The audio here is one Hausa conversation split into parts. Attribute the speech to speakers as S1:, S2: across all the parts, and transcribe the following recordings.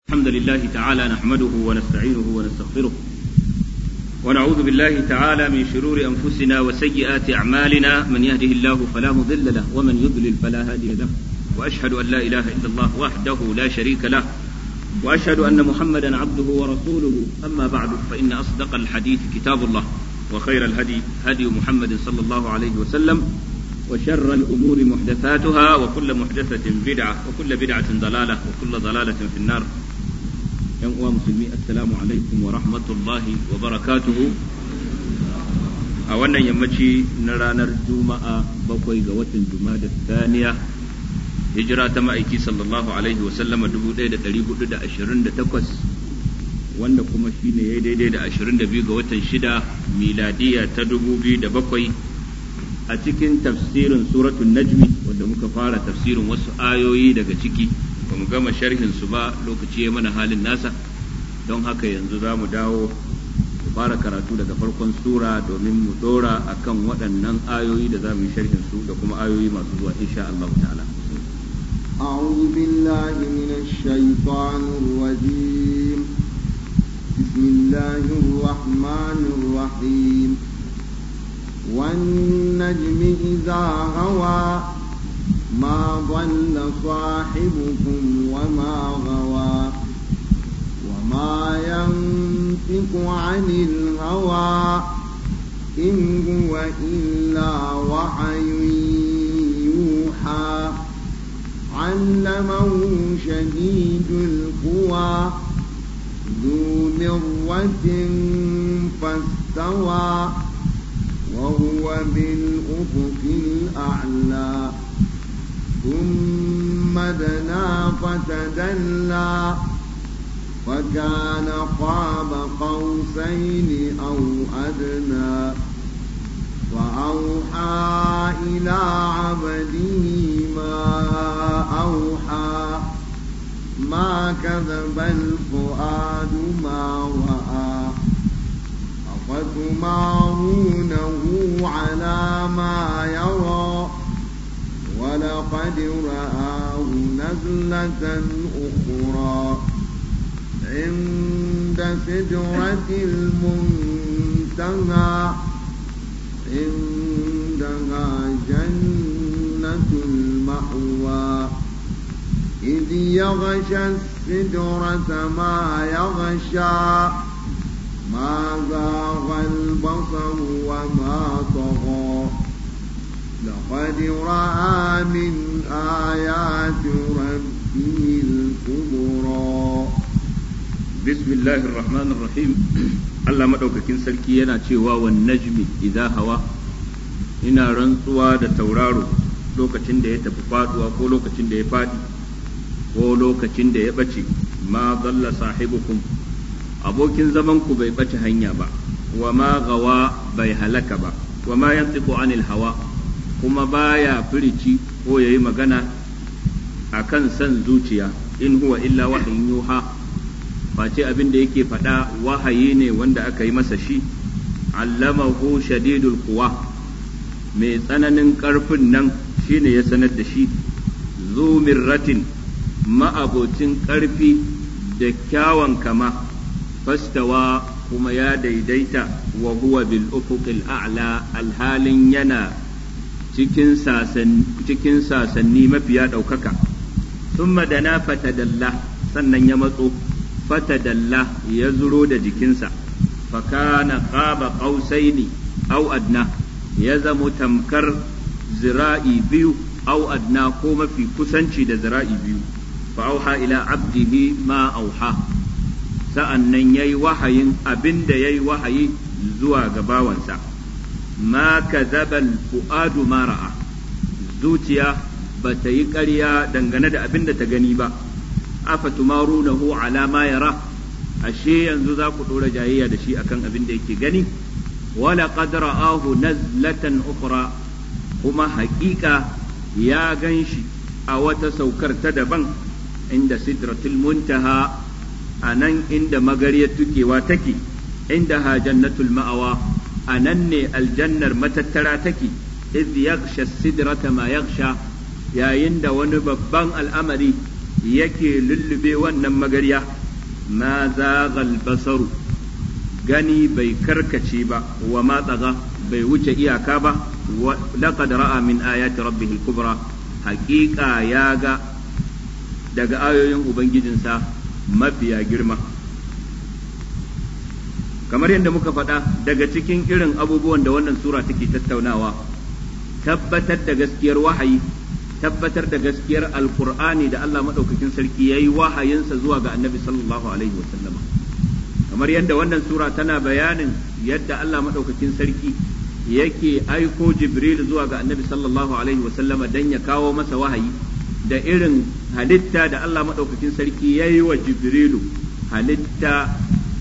S1: الحمد لله تعالى نحمده ونستعينه ونستغفره ونعوذ بالله تعالى من شرور أنفسنا وسيئات أعمالنا من يهده الله فلا مضل له ومن يضلل فلا هادي له وأشهد أن لا إله إلا الله وحده لا شريك له وأشهد أن محمدا عبده ورسوله أما بعد فإن أصدق الحديث كتاب الله وخير الهدي هدي محمد صلى الله عليه وسلم وشر الأمور محدثاتها وكل محدثة بدعة وكل بدعة ضلالة وكل ضلالة في النار yan uwa musulmi assalamu alaikum wa rahmatullahi wa barakatuhu a wannan yammaci na ranar juma'a bakwai ga watan jumada thaniya hijira ta ma'aiki sallallahu alaihi wa sallama 1428 wanda kuma shine ya daidai da 22 ga watan shida miladiya ta 2007 a cikin tafsirin suratul najmi wanda muka fara tafsirin wasu ayoyi daga ciki ba mu gama sharhin su ba lokaci ya mana halin nasa don haka yanzu za mu dawo mu fara karatu daga farkon sura domin mu dora akan waɗannan ayoyi da za mu yi sharhin su da kuma ayoyi masu zuwa insha Allah ta'ala
S2: أعوذ بالله من الشيطان الرجيم بسم الله الرحمن الرحيم والنجم إذا هوى ما ضل صاحبكم وما غوى وما ينطق عن الهوى إن هو إلا وحي يوحى علمه شديد القوى ذو مرة فاستوى وهو بالأفق الأعلى ثم دنا فتدلى فكان قاب قوسين أو أدنى فأوحى إلى عبده ما أوحى ما كذب الفؤاد ما رأى أفتمارونه على ما يرى ولقد رآه نزلة أخرى عند سدرة المنتهى عندها جنة المأوى إذ يغشى السدرة ما يغشى ما زاغ البصر وما طغى لقد رأى من آيات ربه الكبرى
S1: بسم الله الرحمن الرحيم Allah maɗaukakin sarki yana cewa wan najmi idza hawa ina rantsuwa da tauraro lokacin da ya tafi faduwa ko lokacin da ya fadi ko lokacin da ya bace ma dalla sahibukum abokin zaman ku bai bace hanya ba wa ma gawa bai halaka ba wa ma yantiqu anil hawa kuma baya firici ko yayi magana akan san zuciya in huwa illa wahayin yuha face abin da yake faɗa wahayi ne wanda aka yi masa shi allamahu shadidul kuwa mai tsananin ƙarfin nan shine ya sanar da shi zu mirratin ma'abocin ƙarfi da kyawan kama fastawa kuma ya daidaita wa huwa bil ufuqil a'la alhalin yana cikin sasanni mafiya ɗaukaka thumma dana fatadalla sannan ya matso fatadalla ya zuro da jikinsa fakana qaba qausaini au adna ya zamo tamkar zira'i biyu au adna ko mafi kusanci da zira'i biyu fa auha ila abdihi ma auha sa'an nan yayi wahayin abinda yayi wahayi zuwa ga bawansa ma kazaba fuadu ma ra'a zuciya ba ta yi ƙarya dangane da abin da ta gani ba afatumarunahu ala ma yara ashe yanzu za ku dora jayayya da shi akan abin da yake gani wala qad ra'ahu nazlatan ukhra kuma haƙiƙa ya ganshi a wata saukar ta daban inda sidratul muntaha a nan inda magariyar tukewa take inda ha jannatul ma'awa a nan ne aljannar matattara take idh yaghsha sidrata ma yaghsha yayin da wani babban al'amari yake lullube wannan magariya ma zaghal basaru gani bai karkace ba wa ma tsaga bai wuce iyaka ba laqad ra'a min ayati rabbih al-kubra haqiqa ya ga daga ayoyin ubangijinsa mafiya girma kamar yadda muka faɗa daga cikin irin abubuwan da wannan sura take tattaunawa tabbatar da gaskiyar wahayi tabbatar da gaskiyar alkur'ani da Allah maɗaukakin sarki ya yi wahayinsa zuwa ga annabi sallallahu alaihi wasallama kamar yadda wannan sura tana bayanin yadda Allah maɗaukakin sarki yake aiko jibril zuwa ga annabi sallallahu alaihi wasallama don ya kawo masa wahayi da irin halitta da Allah maɗaukakin sarki ya yi wa jibrilu halitta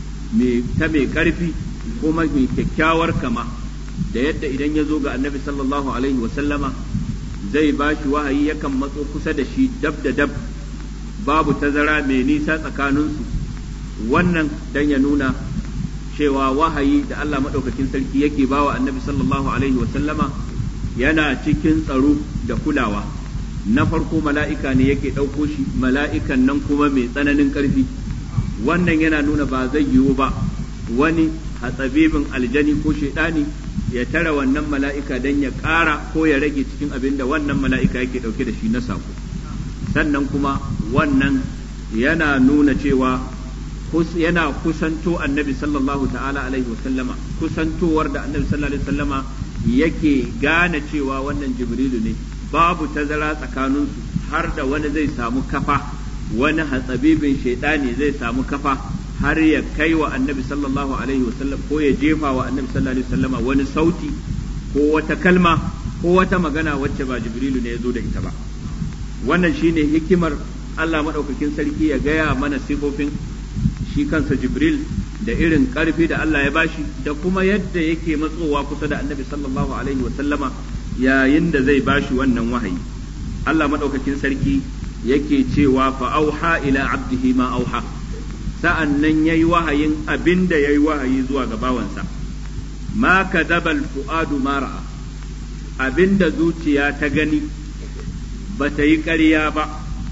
S1: ta mai ƙarfi kuma mai kyakkyawar kama da yadda idan ya zo ga annabi sallallahu alaihi wasallama zai ba shi wahayi yakan matso kusa da shi dab da dab babu tazara mai nisa tsakaninsu wannan dan ya nuna cewa wahayi da Allah maɗaukakin sarki yake bawa annabi sallallahu alaihi wasallama yana cikin tsaro da kulawa na farko mala'ika ne yake ɗauko shi mala'ikan nan kuma mai tsananin ƙarfi wannan yana nuna ba zai yiwu ba wani hatsabibin aljani ko shaidani ya tara wannan mala'ika don ya ƙara ko ya rage cikin abin da wannan mala'ika yake ɗauke da shi na sako sannan kuma wannan yana nuna cewa yana kusanto annabi sallallahu ta'ala alaihi wasallama kusantowar da annabi sallallahu alaihi wasallama yake gane cewa wannan jibrilu ne babu tazara tsakaninsu har da wani zai samu kafa wani hatsabibin shaidani zai samu kafa har ya kai wa annabi sallallahu alaihi wasallam ko ya jefa wa annabi sallallahu alaihi wasallama wani sauti ko wata kalma ko wata magana wacce ba jibrilu ne ya zo da ita ba wannan shine hikimar Allah maɗaukakin sarki ya gaya mana sifofin shi kansa jibril da irin ƙarfi da Allah ya bashi da kuma yadda yake matsowa kusa da annabi sallallahu alaihi wasallama yayin da zai bashi wannan wahayi Allah maɗaukakin sarki yake cewa fa auha ila abdihi ma auha sa'an nan yayi wahayin abin da yayi wahayi zuwa ga bawansa ma kadabal fu'adu ma ra'a abin da zuciya ta gani ba ta yi ƙarya ba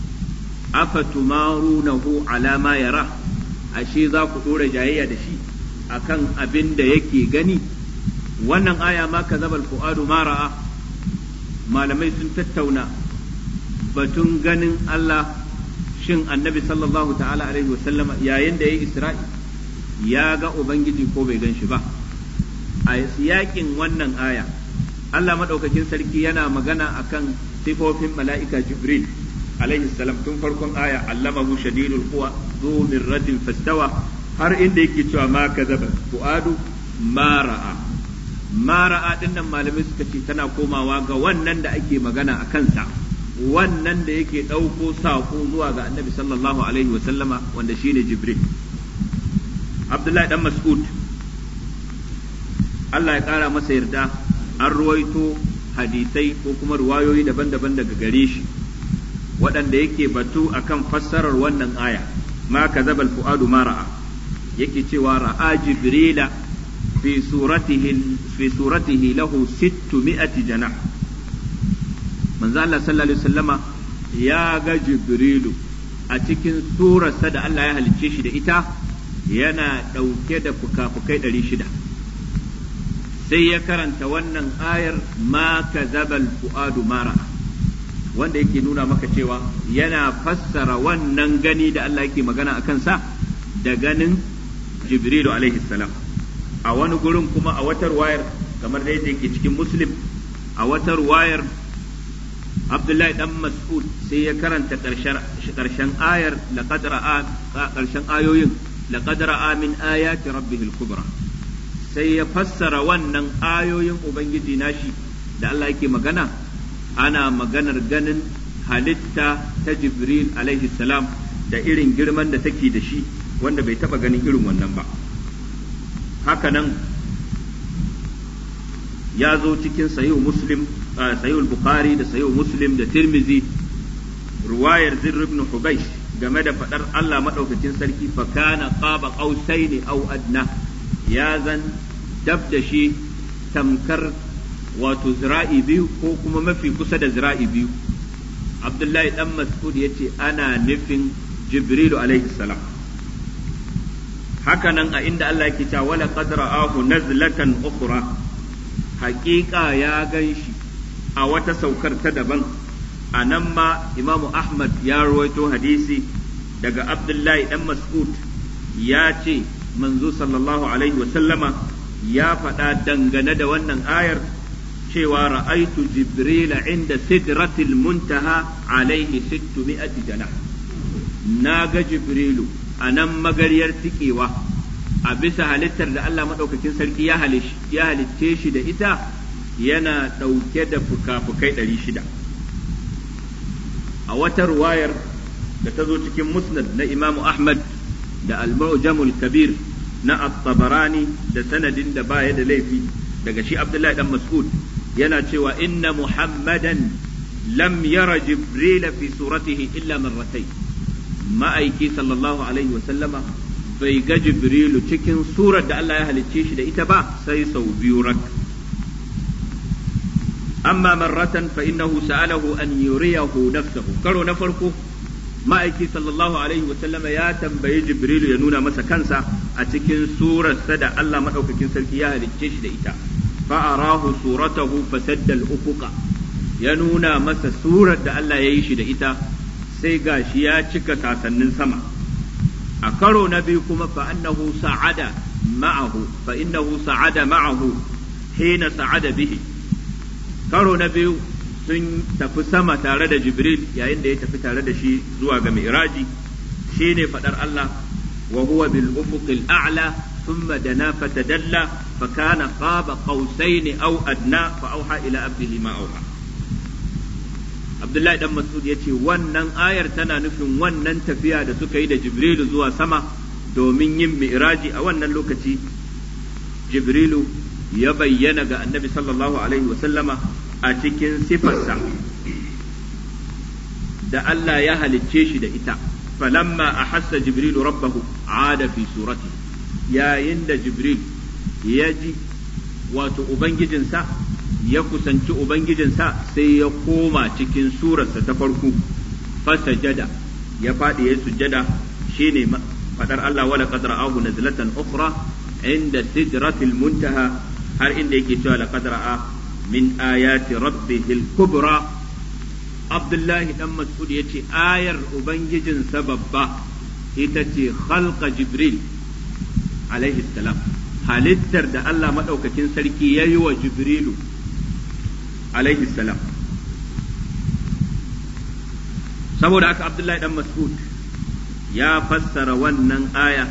S1: afatumarunahu ala ma yara ashe za ku ɗora jayayya da shi akan abin da yake gani wannan aya ma kadabal fu'adu ma ra'a malamai sun tattauna batun ganin Allah shin annabi sallallahu ta'ala alaihi wasallama yayin da ya yi isra'i ya ga ubangiji ko bai gan shi ba a yakin wannan aya Allah maɗaukakin sarki yana magana akan sifofin mala'ika jibril alaihi salam tun farkon aya allamahu shadidul quwa zu mirratin fastawa har inda yake cewa ma kazaba fuadu ma ra'a ma ra'a dinnan malamai suka ce tana komawa ga wannan da ake magana a kansa wannan da yake ɗauko saƙo zuwa ga annabi sallallahu alaihi wa sallama wanda shine jibril abdullahi dan mas'ud Allah ya ƙara masa yarda an ruwaito hadisai ko kuma ruwayoyi daban-daban daga gare shi waɗanda yake batu akan fassarar wannan aya ma kazaba fuadu ma ra'a yake cewa ra'a jibrila fi suratihi fi suratihi lahu 600 janah manzo Allah sallallahu alaihi wasallama ya ga Jibrilu a cikin surarsa da Allah ya halicce shi da ita yana ɗauke da fuka-fukai ɗari shida sai ya karanta wannan ayar ma kazabal fu'adu mara wanda yake nuna maka cewa yana fassara wannan gani da Allah yake magana a kansa da ganin Jibrilu alaihi salam a wani gurin kuma a watar wayar kamar da yake cikin muslim a watar wayar Abdullahi dan Mas'ud sai ya karanta ƙarshen ayar laqad ra'a ƙarshen ayoyin laqad ra'a min ayati rabbihil kubra sai ya fassara wannan ayoyin ubangiji nashi da Allah yake magana ana maganar ganin halitta ta Jibril alaihi salam da irin girman da take da shi wanda bai taba ganin irin wannan ba haka nan ya zo cikin sahihu muslim sahihu bukhari da sahihu muslim da tirmizi ruwayar zirr ibn hubaysh game da fadar Allah madaukakin sarki fa kana qaba qausaini aw adna ya zan dab da shi tamkar wato zira'i biyu ko kuma mafi kusa da zira'i biyu abdullahi dan mas'ud yace ana nufin jibrilu alaihi salam hakanan a inda Allah yake cewa wala qad ra'ahu nazlatan ukhra haƙiƙa ya gan shi a wata saukar ta daban a nan ma Imam Ahmad ya rawaito hadisi daga Abdullahi dan Mas'ud ya ce manzo sallallahu alaihi wasallama ya faɗa dangane da wannan ayar cewa ra'aitu jibrila inda sidratil muntaha alaihi sittu mi'ati janah na ga jibrilu a nan magariyar tikewa a bisa halittar da Allah maɗaukakin sarki ya halicce shi da ita yana ɗauke da fuka-fukai ɗari shida a wata ruwayar da ta zo cikin musnad na imamu ahmad da al-mu'jamul kabir na at-tabarani da sanadin da baya da laifi daga shi abdullahi dan mas'ud yana cewa inna muhammadan lam yara jibrila fi suratihi illa marratayn ma'aiki sallallahu alaihi wa sallama bai ga jibrilu cikin surar da Allah ya halicce shi da ita ba sai sau biyu rak amma marratan fa innahu sa'alahu an yuriyahu nafsahu karo na farko ma'aiki sallallahu alaihi wa sallama ya tambayi jibrilu ya nuna masa kansa a cikin surarsa da Allah madaukakin sarki ya halicce shi da ita fa arahu suratahu fasadda al-ufuqa ya nuna masa surar da Allah ya yi shi da ita sai gashi ya cika sasannin sama a karo na biyu kuma fa annahu sa'ada ma'ahu fa innahu sa'ada ma'ahu hina sa'ada bihi karo na biyu sun tafi sama tare da jibril yayin da ya tafi tare da shi zuwa ga mi'raji shine fadar Allah wa huwa bil ufuqil a'la thumma dana fatadalla fa kana qaba qausaini aw adna fa auha ila abdihi ma auha Abdullahi dan Mas'ud ya ce wannan ayar tana nufin wannan tafiya da suka yi da Jibrilu zuwa sama domin yin mi'raji a wannan lokaci Jibrilu ya bayyana ga annabi sallallahu alaihi wasallama a cikin sifarsa da Allah ya halicce shi da ita falamma ahassa Jibrilu rabbahu ada fi surati yayin da Jibril ya ji wato ubangijinsa ya kusanci Ubangijinsa sai ya koma cikin surarsa ta farko fasajada ya faɗi ya sujjada shine fadar Allah wala qad ra'ahu nazlatan ukhra inda sidratil muntaha har inda yake cewa laqad ra'a min ayati rabbihil kubra Abdullahi dan Mas'ud yace ayar ubangijinsa babba ita ce khalqa Jibril alaihi salam halittar da Allah madaukakin sarki yayi wa Jibrilu alaihi salam saboda haka abdullahi dan mas'ud ya fassara wannan aya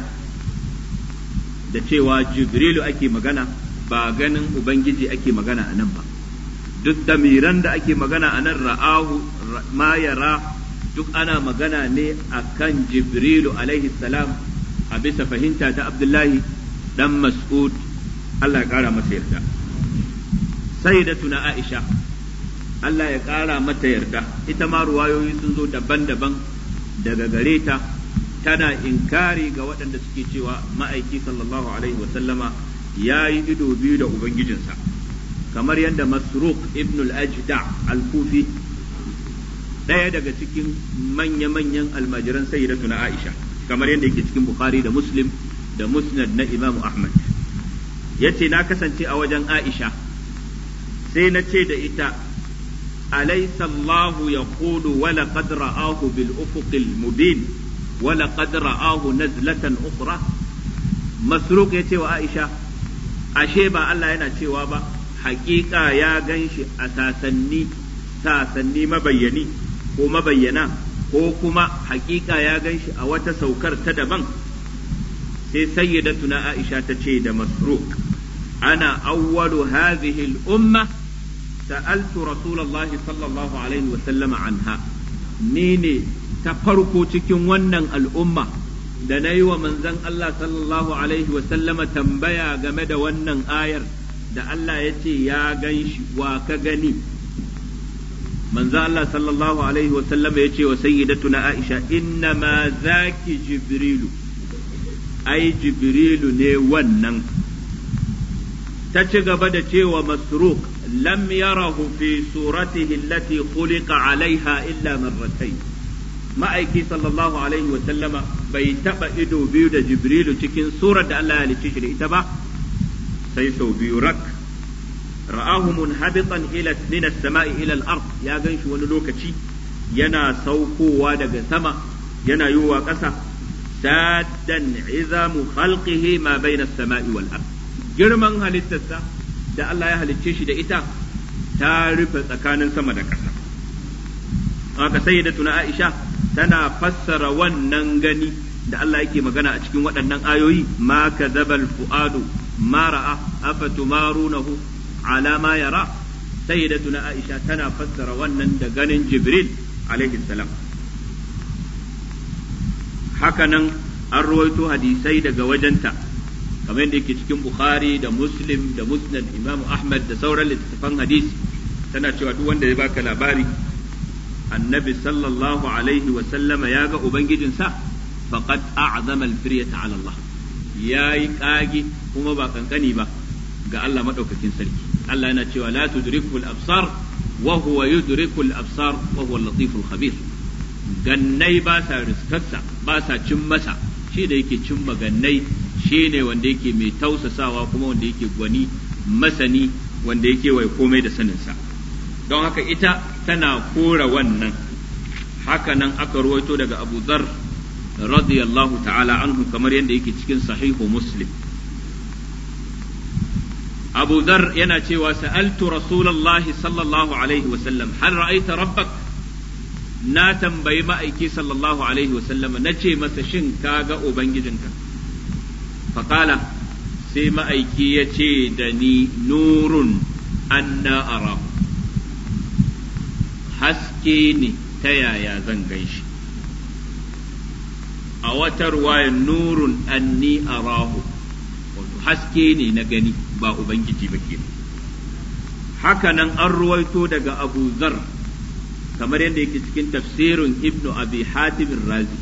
S1: da cewa jibrilu ake magana ba ganin ubangiji ake magana a nan ba duk damiran da ake magana a nan ra'ahu ma yara duk ana magana ne a kan jibrilu alaihi salam a bisa fahimta ta abdullahi dan mas'ud Allah ya kara masa yarda sayyidatuna Aisha Allah ya ƙara mata yarda ita ma ruwayoyi sun zo daban-daban daga gare ta tana inkari ga waɗanda suke cewa ma'aiki sallallahu alaihi wasallama ya yi ido biyu da ubangijinsa kamar yadda masruq ibn al-ajda al-kufi ɗaya daga cikin manya-manyan almajiran sayyidatuna Aisha kamar yadda yake cikin Bukhari da Muslim da Musnad na Imam Ahmad yace na kasance a wajen Aisha sai na ce da ita أليس الله يقول ولقد رآه بالأفق المبين ولقد رآه نزلة أخرى مسروق يتي وعائشة ashe ba Allah yana cewa ba hakika ya gan shi a sasanni sasanni mabayyani ko mabayyana ko kuma hakika ya gan shi a wata saukar ta daban sai sayyidatuna Aisha ta ce da masruq ana awwalu hadhihi al-umma سألت رسول الله صلى الله عليه وسلم عنها نيني تفرقو cikin wannan al'umma da na yi wa manzon Allah sallallahu alaihi wasallama tambaya game da wannan ayar da Allah ya ce ya gan shi wa ka gani manzon Allah sallallahu alaihi wasallama ya ce wa sayyidatuna Aisha inna ma zaki jibrilu ai jibrilu ne wannan ta ci gaba da cewa masruq lam yarahu fi suratihi allati khuliqa alaiha illa marratayn ma'aiki sallallahu alaihi wa sallama bai taba ido biyu da jibrilu cikin surar da Allah ya halicce shi da ita ba sai sau biyu rak ra'ahu munhabitan ila min as-sama'i ila al-ard ya ganshi wani lokaci yana saukowa daga sama yana yiwa ƙasa saddan izamu khalqihi ma bayna as-sama'i wal ard girman halittarsa da Allah ya halicce shi da ita ta rufe tsakanin sama da ƙasa haka sayyidatuna Aisha tana fassara wannan gani da Allah yake magana a cikin waɗannan ayoyi ma kadzabal fuadu ma ra'a afatumarunahu ala ma yara sayyidatuna Aisha tana fassara wannan da ganin Jibril alaihi salam hakanan an ruwaito hadisai daga wajenta kamar yadda yake cikin Bukhari da Muslim da Musnad Imam Ahmad da sauran littattafan hadisi tana cewa duk wanda ya baka labari annabi sallallahu alaihi wa sallama ya ga ubangijinsa faqad a'zama al-firyata ala Allah yayi kage kuma ba kankani ba ga Allah madaukakin sarki Allah yana cewa la tudrikul absar wa huwa yudrikul absar wa huwa al-latiful khabir gannai ba sa riskarsa ba sa cin masa shi da yake cin magannai shi ne wanda yake mai tausasawa kuma wanda yake gwani masani wanda yake wai komai da saninsa don haka ita tana kora wannan haka nan aka ruwaito daga abu zar radiyallahu ta'ala anhu kamar yadda yake cikin sahihu muslim abu zar yana cewa sa'altu rasulallahi sallallahu alaihi wasallam hal ra'aita rabbak na tambayi ma'aiki sallallahu alaihi wasallam na ce masa shin ka ga ubangijinka faƙala sai ma'aiki ya ce da ni nurun anna arahu haske ne ta yaya zan gan shi a wata ruwaya nurun anni arahu wato haske ne na gani ba ubangiji ba ke haka nan an ruwaito daga abu zar kamar yadda yake cikin tafsirin ibnu abi hatim razi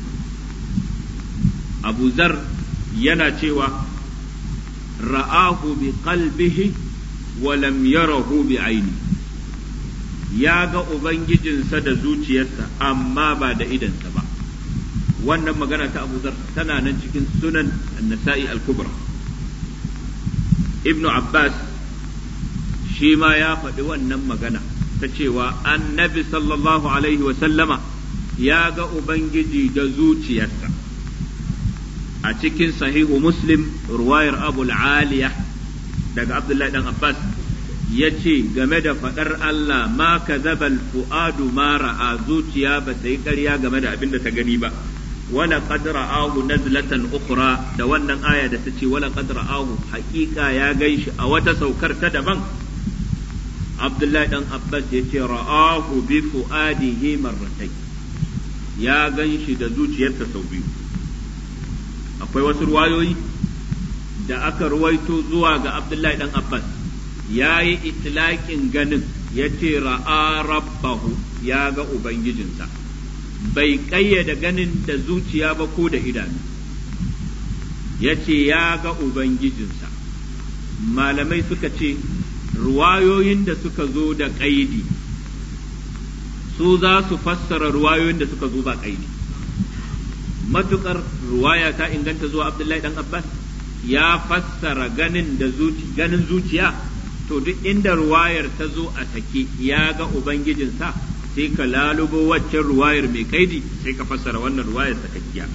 S1: abu zar yana cewa ra'ahu bi qalbihi wa lam yarahu bi aini ya ga ubangijinsa da zuciyarsa amma ba da idansa ba wannan magana ta abu zar tana nan cikin sunan nasa'i al-kubra ibnu abbas shi ma ya faɗi wannan magana ta cewa annabi sallallahu alaihi wasallama ya ga Ubangiji da zuciyarsa a cikin sahihu muslim ruwayar abul aliya daga abdullahi dan abbas ya ce game da faɗar Allah ma ka zabal fu'adu ma ra'a zuciya ba ta yi ƙarya game da abin da ta gani ba wala qad ra'ahu nazlatan ukhra da wannan aya da ta ce wala qad ra'ahu haƙiƙa ya gaishi a wata saukar ta daban Abdullahi dan Abbas ya ce ra'ahu bi fu'adihi marratai ya gan shi da zuciyarsa sau biyu akwai wasu ruwayoyi da aka ruwaito zuwa ga Abdullahi dan Abbas ya yi itilaƙin ganin ya ce ra'a rabbahu ya ga Ubangijinsa bai ƙayyada ganin da zuciya ba ko da idanu ya ce ya ga Ubangijinsa malamai suka ce ruwayoyin da suka zo da ƙaidi su za su fassara ruwayoyin da suka zo ba ƙaidi matukar ruwaya ta inganta zuwa abdullahi dan abbas ya fassara ganin da ganin zuciya to duk inda ruwayar ta zo a sake ya ga ubangijinsa sai ka lalubo waccan ruwayar mai kaidi sai ka fassara wannan ruwayar sakakkiya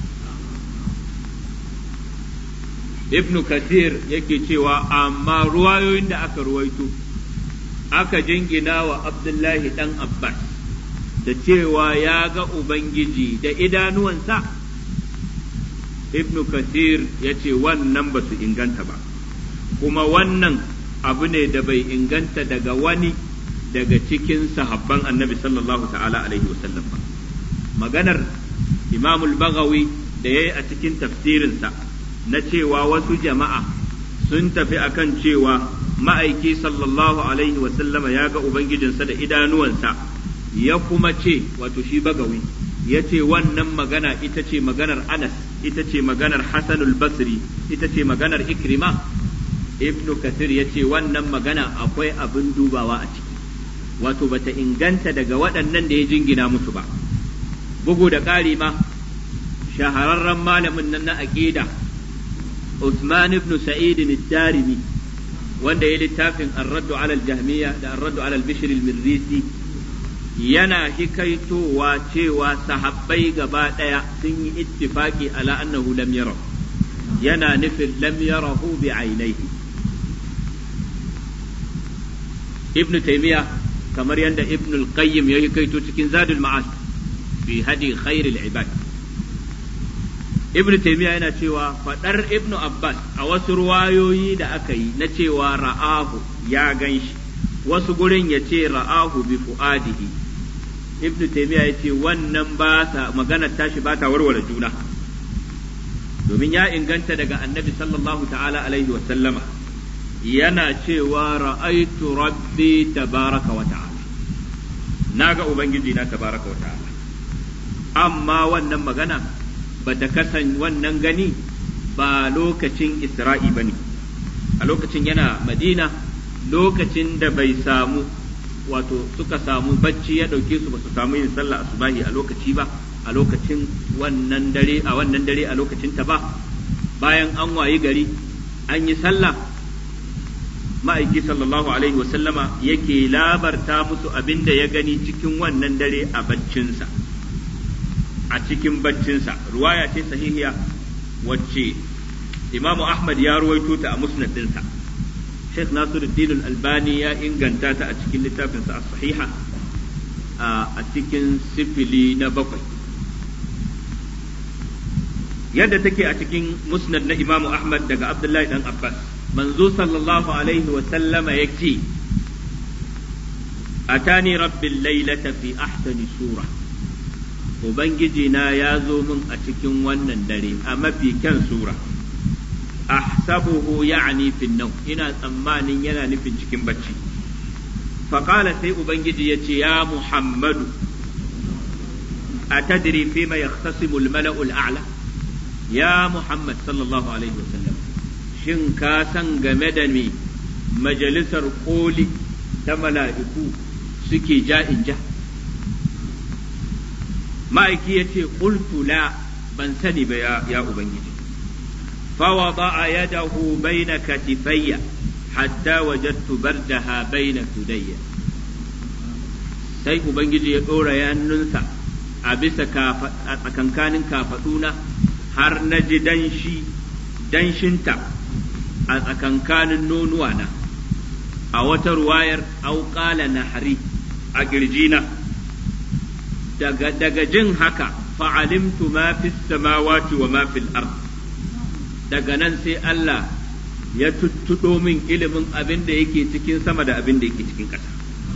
S1: ibn kathir yake cewa amma ruwayoyin da aka ruwaito aka jingina wa abdullahi dan abbas da cewa ya ga ubangiji da idanuwansa ibn kathir ya ce wannan ba su inganta ba kuma wannan abu ne da bai inganta daga wani daga cikin sahabban annabi sallallahu ta'ala alaihi wasallam ba maganar imamul bagawi da ya yi a cikin tafsirinsa na cewa wasu jama'a sun tafi akan cewa ma'aiki sallallahu alaihi wasallama ya ga ubangijinsa da idanuwansa ya kuma ce wato shi bagawi ya ce wannan magana ita ce maganar anas ita ce maganar hasanul basri ita ce maganar ikrima ibnu kathir ya ce wannan magana akwai abin dubawa a ciki wato bata inganta daga waɗannan da ya jingina musu ba bugu da ƙari ma shahararren malamin nan na aqida Uthman ibn Sa'id ad-Darimi wanda ya littafin Ar-Raddu 'ala al-Jahmiyya da Ar-Raddu 'ala al-Bishr al-Mirrisi yana hikaitowa cewa sahabbai gaba ɗaya sun yi ittifaki ala annahu lam yara yana nufin lam yarahu bi ainihi ibn taymiya kamar yadda ibn al-qayyim ya hikaito cikin zadul ma'ad fi hadi khairil ibad ibn taymiya yana cewa fadar ibn abbas a wasu ruwayoyi da aka yi na cewa ra'ahu ya ganshi wasu gurin ya ce ra'ahu bi fu'adihi ibnu taymiya ya ce wannan ba sa maganar tashi ba ta warware juna domin ya inganta daga annabi sallallahu ta'ala alaihi wa sallama yana cewa ra'aitu rabbi tabaraka wa ta'ala naga ubangiji na tabaraka wa ta'ala amma wannan magana ba ta kasan wannan gani ba lokacin isra'i bane a lokacin yana madina lokacin da bai samu wato suka samu bacci ya ɗauke su ba su samu yin sallah asubahi a lokaci ba a lokacin wannan dare a wannan dare a lokacin ta ba bayan an wayi gari an yi sallah ma'aiki sallallahu alaihi wasallama yake labarta musu abin da ya gani cikin wannan dare a baccinsa a cikin baccinsa ruwaya ce sahihiya wacce imamu ahmad ya ruwaito ta a musnad ɗinsa Sheikh Nasiruddin Al-Albani ya inganta ta a cikin littafinsa a sahiha a cikin sifili na bakwai. Yadda take a cikin musnad na Imamu Ahmad daga Abdullahi dan Abbas, manzo sallallahu alaihi wa sallama ya ce, Atani rabbil lailata fi ahsani sura. Ubangiji na ya zo min a cikin wannan dare a mafi kyan sura. ahsabuhu ya'ni fi nau ina tsammanin yana nufin cikin bacci faqala sai ubangiji ya ce ya muhammadu atadri fi ma yahtasimu al-mala'u al-a'la ya muhammad sallallahu alaihi wasallam shin ka san game da me majalisar koli ta mala'iku suke ja'in ja ma'aiki ya ce qultu la ban sani ba ya ubangiji فوضع يده بين كتفي حتى وجدت بردها بين ثدي sai Ubangiji ya ɗora yannunsa a bisa a tsakankanin kafaɗuna har na ji danshi danshinta a tsakankanin nonuwana a wata ruwayar auƙala na hari a girjina daga, daga jin haka fa'alimtu ma fi samawati wa ma fil ard daga nan sai Allah ya tuttuɗo min ilimin abin da yake cikin sama da abin da yake cikin ƙasa.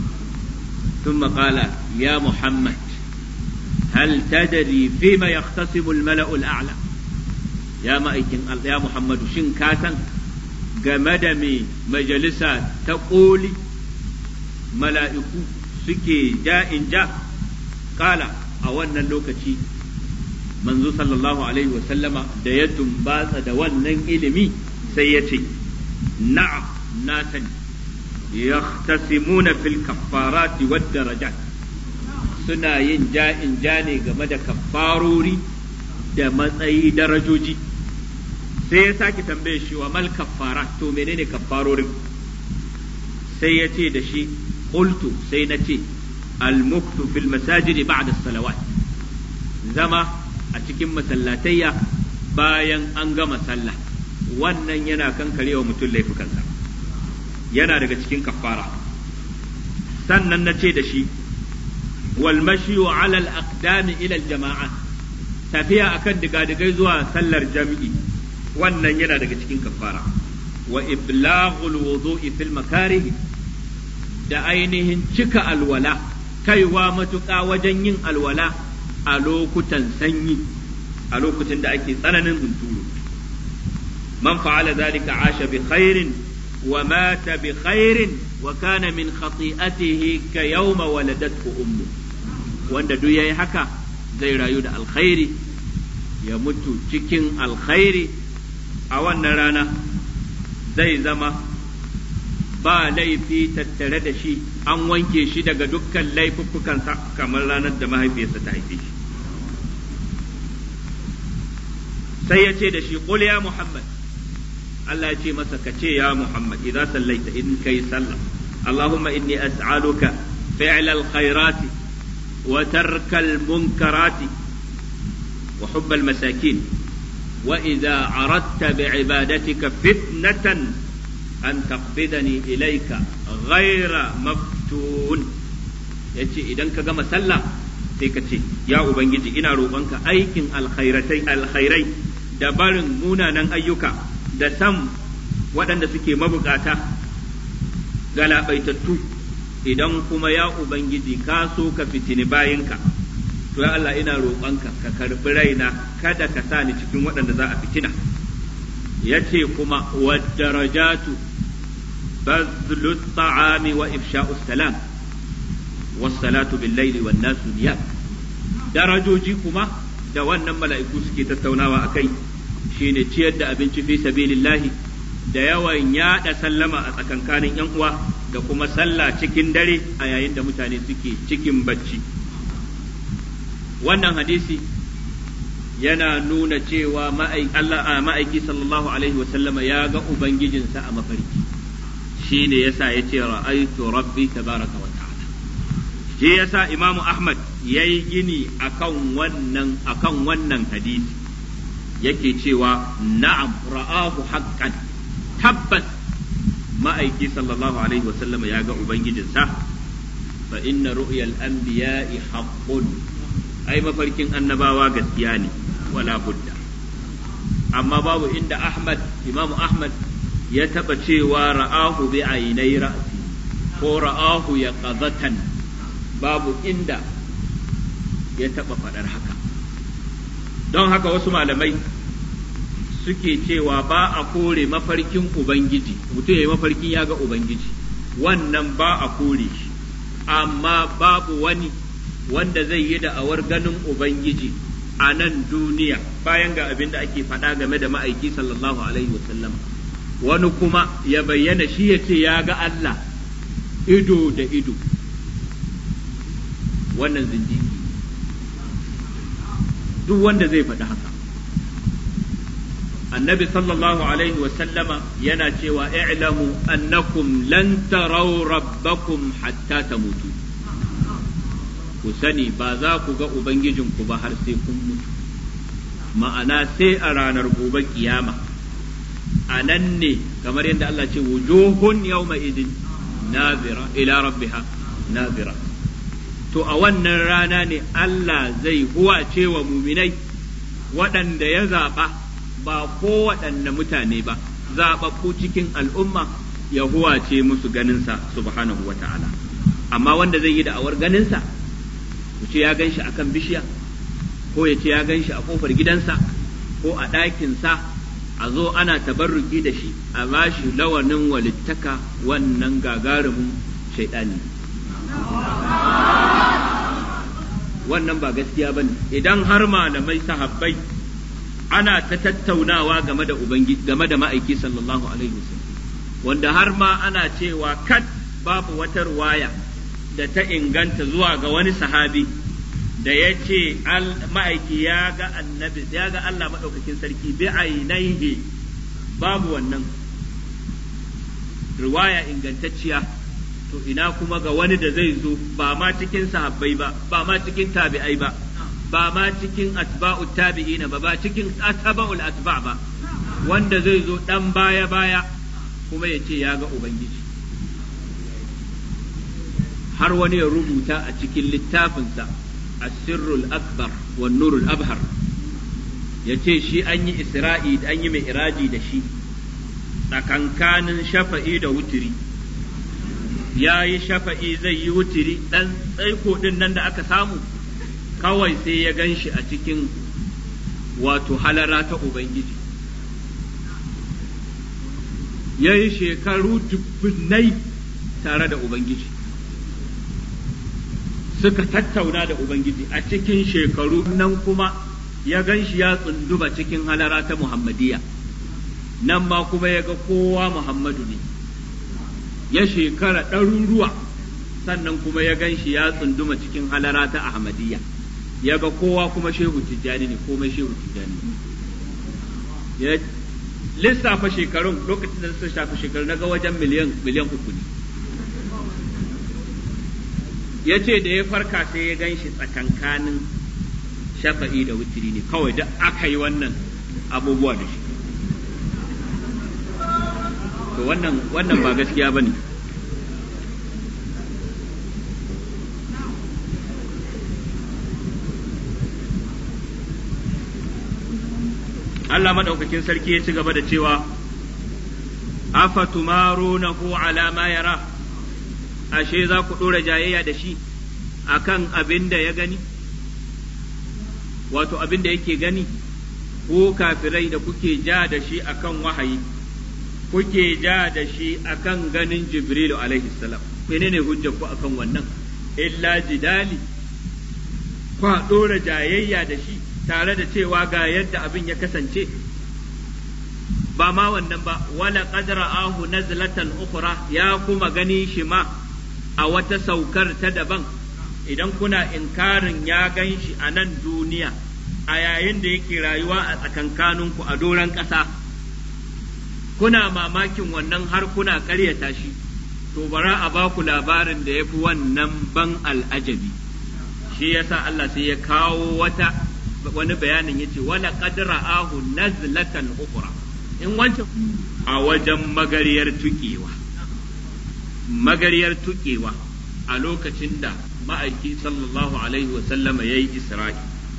S1: Tun maƙala ya Muhammad, hal tadari fi ma yahtasimu al-mala'ul a'la ya ma'aikin ya Muhammadu shin ka san game da me majalisa ta ƙoli mala'iku suke ja'in ja ƙala a wannan lokaci manzo sallallahu alaihi wa sallama da ya tumbatsa da wannan ilimi sai ya ce na'am na sani yahtasimuna fil kaffarati wad darajat suna yin ja'in ja ne game da kaffarori da matsayi darajoji sai ya sake tambaye shi wa mal kaffarat to menene kaffarorin sai ya ce da shi qultu sai na ce al muktu fil masajidi ba'da salawat zama a cikin masallatayya bayan an gama sallah wannan yana kankarewa mutum laifukansa yana daga cikin kafara sannan na ce da shi wal mashiyu ala al aqdami ila al jama'a tafiya akan digadigai zuwa sallar jami'i wannan yana daga cikin kafara wa iblaghul wudu'i fil makarih da ainihin cika alwala kaiwa matuƙa wajen yin alwala a lokutan sanyi a lokutan da ake tsananin hunturu man fa'ala zalika asha bi khairin wa mata bi khairin wa kana min khati'atihi ka yawma waladathu ummu wanda duk yayi haka zai rayu da alkhairi ya mutu cikin alkhairi a wannan rana zai zama ba laifi tattare da shi an wanke shi daga dukkan laifuffukansa kamar ranar da mahaifiyarsa ta haife shi sai ya ce da shi qul ya muhammad Allah ya ce masa ka ce ya muhammad idza sallaita in kai sallah allahumma inni as'aluka fi'l al-khairat wa tark al-munkarat wa hubb al-masakin wa idza aradta bi'ibadatika fitnatan an taqbidani ilayka ghayra maftun yace idan ka gama sallah sai ka ce ya ubangiji ina roƙonka aikin alkhairatai alkhairai da barin munanan ayyuka da san waɗanda suke mabukata galabaitattu idan kuma ya ubangiji ka so ka fitini bayinka to ya Allah ina roƙonka ka karɓi raina kada ka sa ni cikin waɗanda za a fitina yace kuma wa darajatu bazlu ta'ami wa ifsha'us salam was-salatu bil-laili wan-nasu niyam darajoji kuma da wannan mala'iku suke tattaunawa akai shine ciyar da abinci fi sabilillahi da yawan yada sallama a tsakankanin yan uwa da kuma sallah cikin dare a yayin da mutane suke cikin bacci wannan hadisi yana nuna cewa ma'aiki sallallahu alaihi wasallama ya ga ubangijinsa a mafarki shine yasa ya ce ra'aitu rabbi tabaraka wa ta'ala shi yasa imamu ahmad ya yi gini akan wannan akan wannan hadisi yake cewa na'am ra'ahu haqqan tabbas ma'aiki sallallahu alaihi wasallam ya ga ubangijinsa fa inna ru'yal anbiya'i haqqun ai mafarkin annabawa gaskiya ne wala budda amma babu inda ahmad imam ahmad ya taba cewa ra'ahu bi ainai ra'si ko ra'ahu ya qazatan babu inda ya taba faɗar haka don haka wasu malamai suke cewa ba a kore mafarkin Ubangiji, mutum ya yi mafarkin ya ga Ubangiji, wannan ba a kore shi, amma babu wani wanda zai yi da'awar ganin Ubangiji a nan duniya bayan ga abin da ake faɗa game da ma'aiki sallallahu Alaihi wasallam. Wani kuma ya bayyana shi ya ce ya ga Allah ido da ido, wannan zindigi. Duk wanda zai faɗi haka. annabi sallallahu alaihi sallama yana cewa i'lamu annakum lan taraw rabbakum hatta tamutu ku sani ba za ku ga ubangijinku ba har sai kun mutu ma'ana sai a ranar gobe kiyama a nan ne kamar yadda Allah ce wujuhun yawma idin nazira ila rabbiha nazira to a wannan rana ne Allah zai huwace wa muminai waɗanda ya zaɓa ba ko waɗanne mutane ba zaɓaɓɓu cikin al'umma ya huwace musu ganinsa subhanahu wa ta'ala amma wanda zai yi da'awar ganinsa ku ce ya gan shi a kan bishiya ko ya ce ya gan shi a ƙofar gidansa ko a ɗakinsa a zo ana tabarruki da shi a ba shi lawanin walittaka wannan gagarumin shaiɗani wannan ba gaskiya ba ne idan har malamai sahabbai ana ta tattaunawa game da ubangiji game da ma'aiki sallallahu alaihi wasallam wanda har ma ana cewa kat babu wata ruwaya da ta inganta zuwa ga wani sahabi da ya ce ma'aiki ya ga annabi ya ga Allah maɗaukakin sarki bi ainihi babu wannan ruwaya ingantacciya to ina kuma ga wani da zai zo ba ma cikin sahabbai ba ba ma cikin tabi'ai ba ba ma cikin atba'ut tabi'ina ba ba cikin atba'ul atba' ba wanda zai zo dan baya baya kuma ya ce ya ga ubangiji har wani ya rubuta a cikin littafinsa asirrul akbar wa nurul abhar ya ce shi an yi isra'i an yi mai iraji da shi tsakankanin shafa'i da wutiri ya yi shafa'i zai yi wutiri ɗan tsaiko ɗin nan da aka samu kawai sai ya gan shi a cikin wato halara ta Ubangiji. Ya yi shekaru dubbinai tare da Ubangiji. Suka tattauna da Ubangiji a cikin shekaru nan kuma ya gan shi ya tsunduma cikin halara ta Muhammadiyya. Nan ma kuma ya ga kowa Muhammadu ne. Ya shekara ɗaruruwa sannan kuma ya gan shi ya tsunduma cikin halara ta Ahmadiyya. ya ga kowa kuma shehu tijjani ne komai shehu tijjani ya lissafa shekarun lokacin da suka shafi shekaru na ga wajen miliyan miliyan uku ne ya ce da ya farka sai ya gan shi tsakankanin shafa'i da wutiri ne kawai da aka yi wannan abubuwa da shi to wannan wannan ba gaskiya ba ne Allah madaukakin sarki ya ci gaba da cewa afatumarunahu ala ma yara ashe za ku ɗora jayayya da shi akan abin da ya gani wato abin da yake gani ko kafirai da kuke ja da shi akan wahayi kuke ja da shi akan ganin jibrilu alaihi salam menene hujjar ku akan wannan illa jidali kwa ɗora jayayya da shi tare da cewa ga yadda abin ya kasance ba ma wannan ba wala qadra ahu nazlatan ukhra ya kuma gani shi ma a wata saukar ta daban idan kuna inkarin ya gan shi a nan duniya a yayin da yake rayuwa a tsakankaninku a doron ƙasa kuna mamakin wannan har kuna ƙaryata shi to bara a ba ku labarin da ya fi wannan ban al'ajabi shi yasa Allah sai ya kawo wata wani bayanin yace wala qadra ahu nazlatan ukhra in wancan a wajen magariyar tukewa magariyar tukewa a lokacin da ma'aiki sallallahu alaihi wa sallama yayi isra'i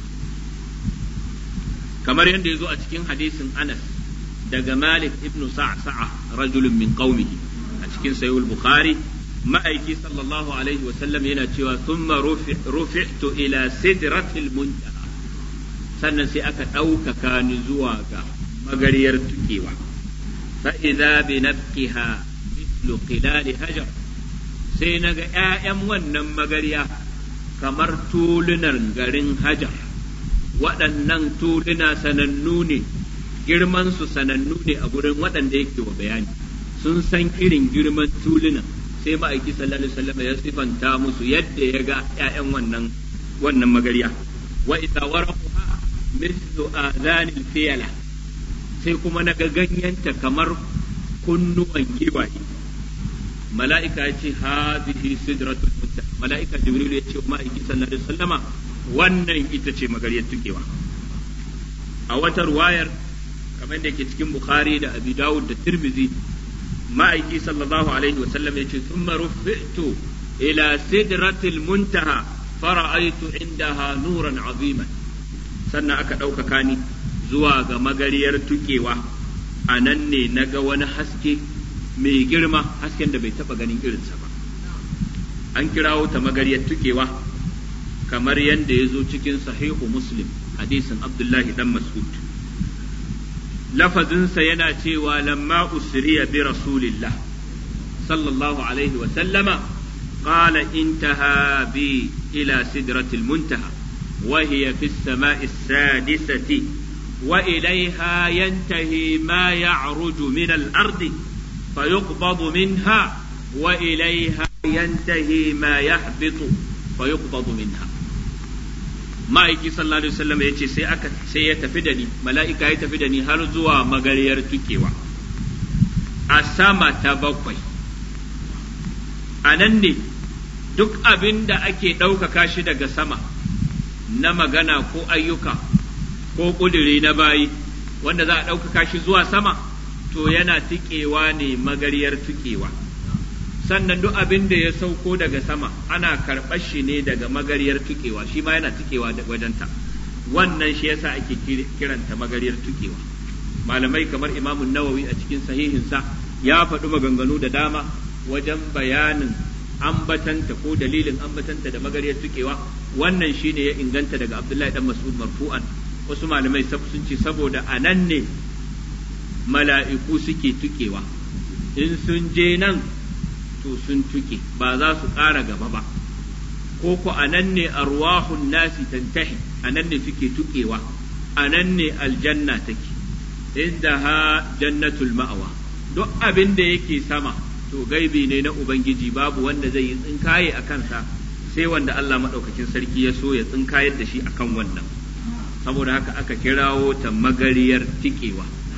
S1: kamar yadda ya zo a cikin hadisin Anas daga Malik ibn Sa'sa'a rajulun min qaumihi a cikin sahih bukhari ma'aiki sallallahu alaihi wa sallam yana cewa thumma rufi'tu ila sidratil muntaha sannan sai aka ɗaukaka ni zuwa ga magariyar tukewa fa'iza bi nafqiha mislu qilali hajar sai na ga ‘ya'yan wannan magariya kamar tulunan garin hajar waɗannan tuluna sanannu ne girmansu sanannu ne a gurin waɗanda yake wa bayani sun san irin girman tulunan sai ma'aiki sallallahu alaihi wasallam ya sifanta musu yadda ya ga ‘ya'yan wannan wannan magariya wa idza waraquha mislu adhanil fiyala sai kuma na ga ganyenta kamar kunnuwan giwaye mala'ika ya ce hadhihi sidratul muntaha mala'ika jibril ya ce ma'aiki sallallahu alaihi wasallama wannan ita ce magariyar tukewa a wata ruwayar kamar da ke cikin bukhari da abi dawud da tirmidhi ma'aiki sallallahu alaihi wasallam ya ce thumma rufi'tu ila sidratil muntaha fara'aytu indaha nuran aziman sannan aka ɗaukaka ni zuwa ga magariyar tukewa a nan ne na ga wani haske mai girma hasken da bai taɓa ganin irinsa ba an kirawo ta magariyar tukewa kamar yadda ya zo cikin sahihu muslim hadisin abdullahi dan mas'ud lafazinsa yana cewa lamma usriya bi rasulillah sallallahu alaihi wa sallama قال انتهى بي إلى سدرة المنتهى وهي في السماء السادسة وإليها ينتهي ما يعرج من الأرض فيقبض منها وإليها ينتهي ما يهبط فيقبض منها ما يجي صلى الله عليه وسلم يجي سي أكا سي يتفدني ملائكة يتفدني هل زوا مغرير تكيوا أسامة تبقي أنني duk abin da ake ɗaukaka shi daga sama na magana ko ayyuka ko ƙuduri na bayi wanda za a ɗaukaka shi zuwa sama to yana tikewa ne magariyar tikewa sannan duk abin da ya sauko daga sama ana karɓar shi ne daga magariyar tukewa shi ma yana tukewa da wajenta wannan shi yasa ake kiranta magariyar tukewa malamai kamar imamun nawawi a cikin sahihinsa ya faɗi maganganu da dama wajen bayanin ambatanta ko dalilin ambatanta da magariyar tukewa wannan shine ya inganta daga abdullahi dan mas'ud marfu'an wasu malamai sun ce saboda a nan ne mala'iku suke tukewa in sun je nan to sun tuke ba za su ƙara gaba ba ko ku a nan ne arwahun nasi tantahi a nan ne suke tukewa a nan ne aljanna take inda ha jannatul ma'awa duk abin da yake sama to gaibi ne na ubangiji babu wanda zai yi tsinkaye a kansa sai wanda Allah maɗaukakin sarki ya so ya tsinkayar da shi akan wannan saboda haka aka kirawo ta magariyar tikewa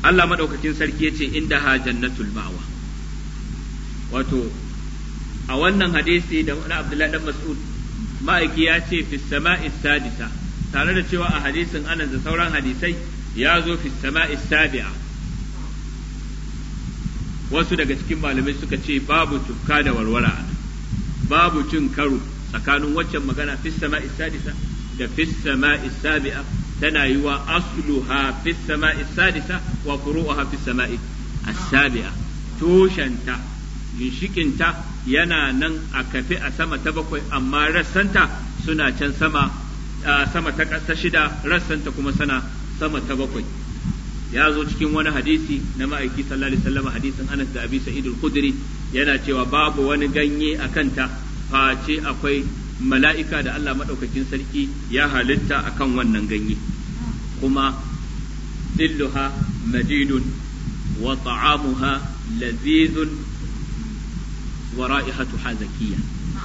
S1: Allah maɗaukakin sarki ya ce inda ha jannatul ma'wa wato a wannan hadisi da na Abdullahi dan Mas'ud ma'aiki ya ce fi sama'i sadisa tare da cewa a hadisin anan da sauran hadisai ya zo fi sama'i sabi'a wasu daga cikin malamai suka ce babu tufka da warwara babu cin karo tsakanin waccan magana fi sama'i sadisa da fi sama'i sabi'a tana yi wa asluha fi sama'i sadisa wa furu'uha fi sama'i as-sabi'a tushenta ginshikinta yana nan a kafe a sama ta bakwai amma rassanta suna can sama sama ta ta shida rassanta kuma sana sama ta bakwai ya zo cikin wani hadisi na ma'aiki sallallahu alaihi wasallam hadisin Anas da Abi Sa'id al-Khudri yana cewa babu wani ganye a kanta face akwai mala'ika da Allah madaukakin sarki ya halitta akan wannan ganye kuma dilluha madidun wa ta'amuha lazizun wa ra'ihatuha zakiyya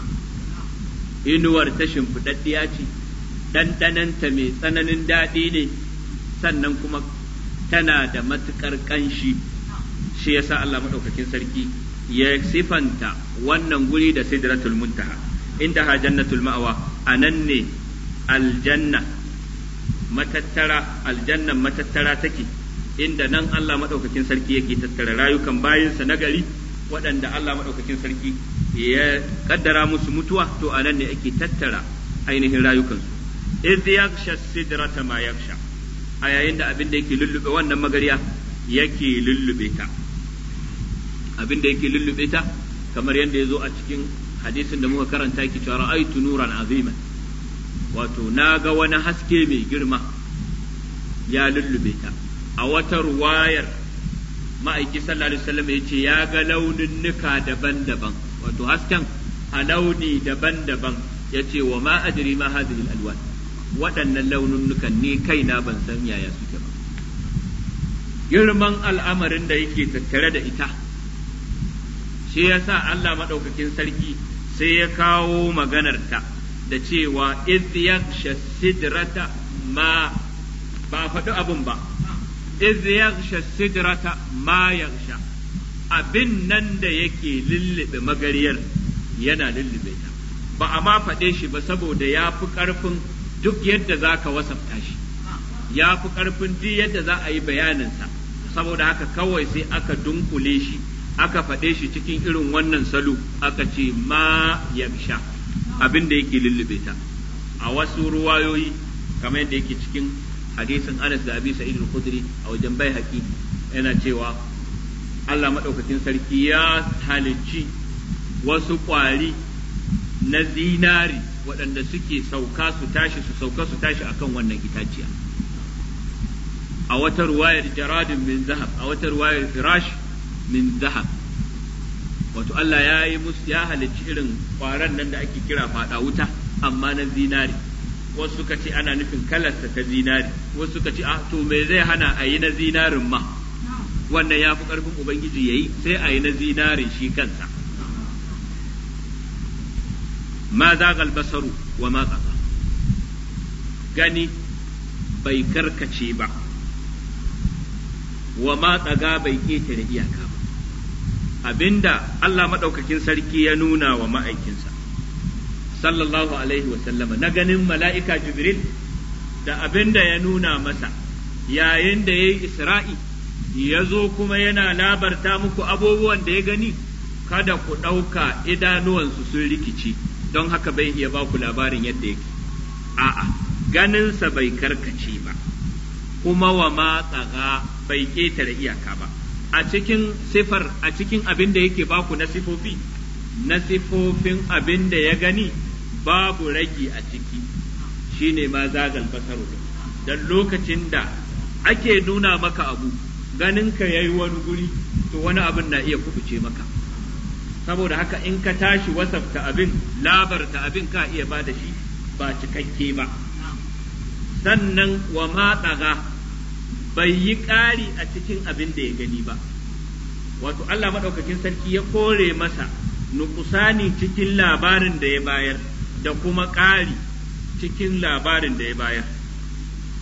S1: inuwar ta shimfiɗaɗɗiya ce ɗanɗananta mai tsananin daɗi ne sannan kuma tana da matuƙar ƙanshi shi yasa Allah maɗaukakin sarki ya sifanta wannan guri da sidratul muntaha inda ha jannatul ma'awa a nan ne aljanna matattara aljannan matattara take inda nan Allah maɗaukakin sarki yake tattara rayukan bayinsa na gari waɗanda Allah maɗaukakin sarki ya kaddara musu mutuwa to a nan ne ake tattara ainihin rayukansu idh yaghsha sidrata ma yaghsha a yayin da abin da yake lullube wannan magariya yake lullube ta abin da yake lullube ta kamar yadda ya zo a cikin hadisin da muka karanta yake cewa ra'aytu nuran aziman wato na ga wani haske mai girma ya lullube ta a wata ruwayar ma'aiki sallallahu alaihi wasallam ya ce ya ga launinnuka daban-daban wato hasken a launi daban-daban ya ce wa ma adri ma hadhihi alwan waɗannan launinnukan ne kaina ban san yaya suke ba girman al'amarin da yake tattare da ita shi yasa Allah maɗaukakin sarki sai ya kawo maganarta da cewa idh yaghsha sidrata ma ba faɗi abin ba idh yaghsha sidrata ma yaghsha abin nan da yake lullube magariyar yana lullube ta ba a ma faɗe shi ba saboda ya fi ƙarfin duk yadda za ka wasafta shi ya fi ƙarfin duk yadda za a yi bayaninsa saboda haka kawai sai aka dunkule shi aka faɗe shi cikin irin wannan salo aka ce ma yagsha abin da yake lullube ta a wasu ruwayoyi kamar yadda yake cikin hadisin Anas da Abi Sa'id al-Khudri a wajen bai haƙi yana cewa Allah maɗaukakin sarki ya halicci wasu ƙwari na zinari waɗanda suke sauka su tashi su sauka su tashi akan wannan itaciya a wata ruwayar jaradin min zahab a wata ruwayar firash min zahab wato Allah ya yi musu ya halicci irin ƙwaron nan da ake kira faɗa wuta amma na zinari wasu suka ce ana nufin kalarsa ta zinari wasu suka ce ah to me zai hana a yi na zinarin ma wannan ya fi ƙarfin ubangiji ya yi sai a yi na zinarin shi kansa ma zagal basaru wa ma tsaga gani bai karkace ba wa ma tsaga bai ƙetare iyaka ba abinda Allah maɗaukakin sarki ya nuna wa ma'aikinsa sallallahu alaihi wasallama na ganin mala'ika jibril da abinda ya nuna masa yayin da ya yi isra'i ya zo kuma yana labarta muku abubuwan da ya gani kada ku ɗauka idanuwansu sun rikici don haka bai iya ba ku labarin yadda yake a'a ganinsa bai karkace ba kuma wa ma tsaga bai ƙetare iyaka ba a cikin sifar a cikin abin da yake baku na sifofi na sifofin abin da ya gani babu ragi a ciki shine ma zagal basaru dan lokacin da ake nuna maka abu ganinka ya yi wani guri to wani abin na iya kubuce maka saboda haka in ka tashi wasafta abin labarta abin ka iya ba da shi ba cikakke ba sannan wa matsaga bai yi ƙari a cikin abin da ya gani ba wato Allah maɗaukakin sarki ya kore masa nukusani cikin labarin da ya bayar da kuma ƙari cikin labarin da ya bayar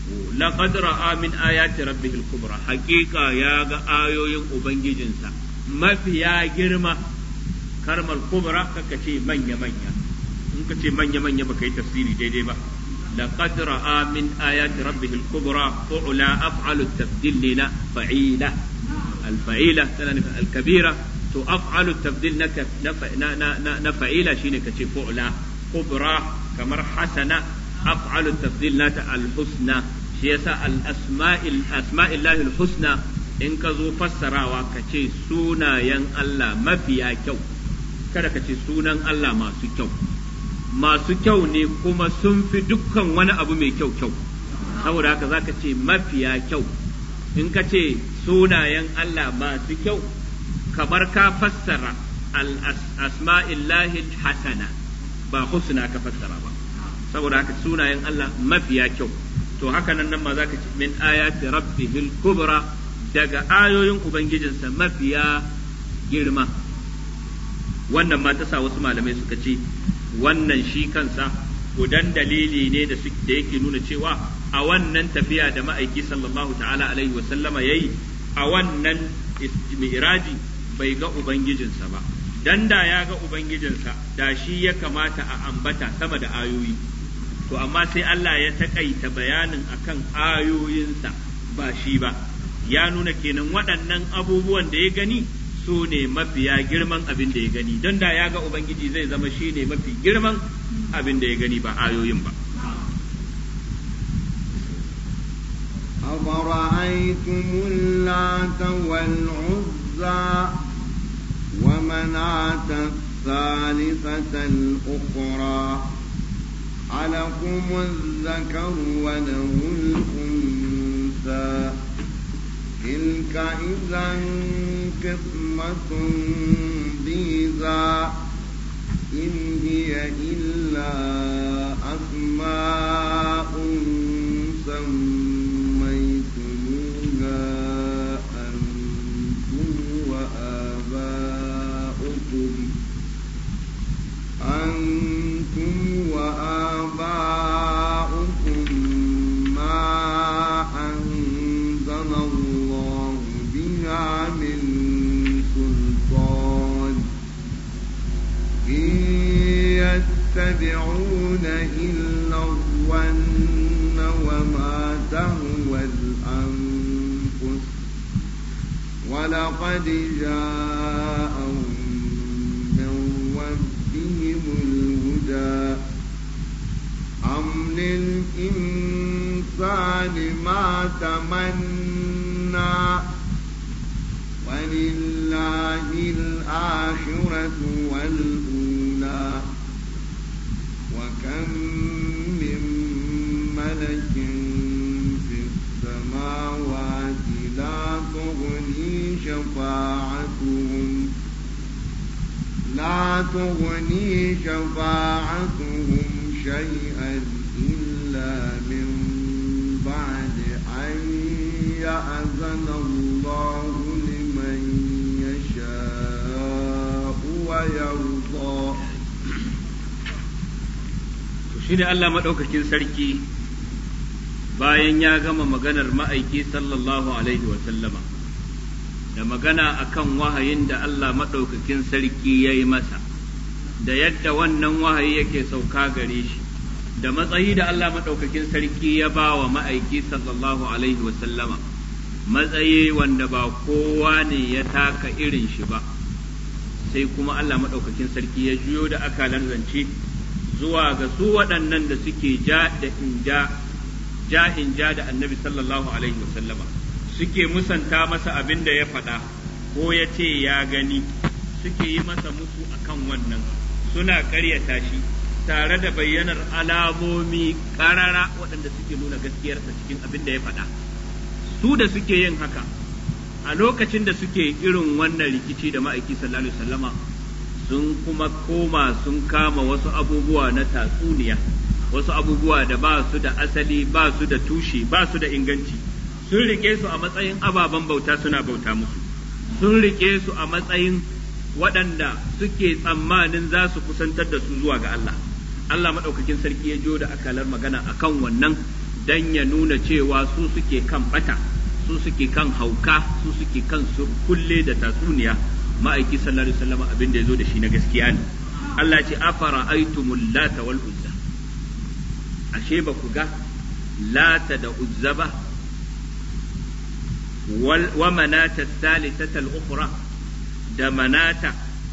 S1: laqad ra'a min ayati rabbihil kubra haqiqa ya ga ayoyin ubangijinsa mafiya girma karmal kubra kaka ce manya manya in ka ce manya manya baka yi tafsiri daidai ba laqad ra'a min ayati rabbihil kubra fu'la af'alu at-tabdil lina fa'ila al-fa'ila tana nufin al-kabira to af'alu at-tabdil na na fa'ila shine kace fu'la kubra kamar hasana af'alu at-tabdil nata al-husna shi yasa al-asma'il asma'illahi al-husna in ka zo fassarawa ka ce sunayen Allah mafiya kyau kada ka ce sunan Allah masu kyau masu kyau ne kuma sun fi dukkan wani abu mai kyau kyau saboda haka za ka ce mafiya kyau in ka ce sunayen Allah masu kyau kamar ka fassara al-asma'illahi hasana ba husna ka fassara ba saboda haka sunayen Allah mafiya kyau to haka nan nan ma za ka ce min ayati rabbihil kubra daga ayoyin ubangijinsa mafiya girma wannan ma ta sa wasu malamai suka ce wannan shi kansa gudan dalili ne da yake nuna cewa a wannan tafiya da ma'aiki sallallahu ta'ala alaihi wa sallama yayi a wannan mi'raji bai ga ubangijinsa ba dan da ya ga ubangijinsa da shi ya kamata a ambata sama da ayoyi to amma sai Allah ya takaita bayanin akan ayoyinsa ba shi ba ya nuna kenan waɗannan abubuwan da ya gani su ne mafiya girman abin da ya gani don da ya ga ubangiji zai zama shi ne mafi girman abin da ya gani ba ayoyin ba
S2: أفرأيتم اللات والعزى ومناة الثالثة الأخرى ألكم الذكر وله الأنثى تلك إذا قسمة ضيزى إن هي إلا أسماء سميتموها أنتم وآباؤكم أنتم وآباؤكم ما أنزل الله بها من سلطان إن يتبعون إلا الظن وما تهوى الأنفس ولقد جاءهم من ربهم الهدى أم للإنسان ما تمنى ولله الآخرة والأولى وكم من ملك في السماوات لا تغني شفاعتهم لا تغني شفاعتهم شيئا إلا من بعد أن يأذن الله لمن يشاء ويرضى
S1: shine Allah maɗaukakin sarki bayan ya gama maganar ma'aiki sallallahu alaihi wa sallama da magana akan wahayin da Allah maɗaukakin sarki ya yi masa da yadda wannan wahayi yake sauka gare shi da matsayi da Allah maɗaukakin sarki ya ba wa ma'aiki sallallahu alaihi wa sallama matsayi wanda ba kowa ne ya taka irin shi ba sai kuma Allah maɗaukakin sarki ya juyo da akalan zance zuwa ga su waɗannan da suke ja da in ja ja in ja da annabi sallallahu alaihi wasallama suke musanta masa abin da ya faɗa ko ya ce ya gani suke yi masa musu akan wannan suna ƙaryata shi tare da bayyanar alamomi ƙarara waɗanda suke nuna gaskiyarsa cikin abin da ya faɗa su da suke yin haka a lokacin da suke irin wannan rikici da ma'aiki sallallahu alaihi wasallama sun kuma koma sun kama wasu abubuwa na tatsuniya wasu abubuwa da ba su da asali ba su da tushe ba su da inganci sun rike su a matsayin ababen bauta suna bauta musu sun rike su a matsayin waɗanda suke tsammanin za su kusantar da su zuwa ga Allah Allah maɗaukakin sarki ya jo da akalar magana akan wannan dan ya nuna cewa su suke kan bata su suke kan hauka su suke kan kulle da tatsuniya ma'aiki sallallahu alaihi wasallam abin da yazo da shi na gaskiya ne Allah ce afara aitumul lata wal uzza ashe ba ku ga lata da uzza ba wa manata thalithata al-ukhra da manata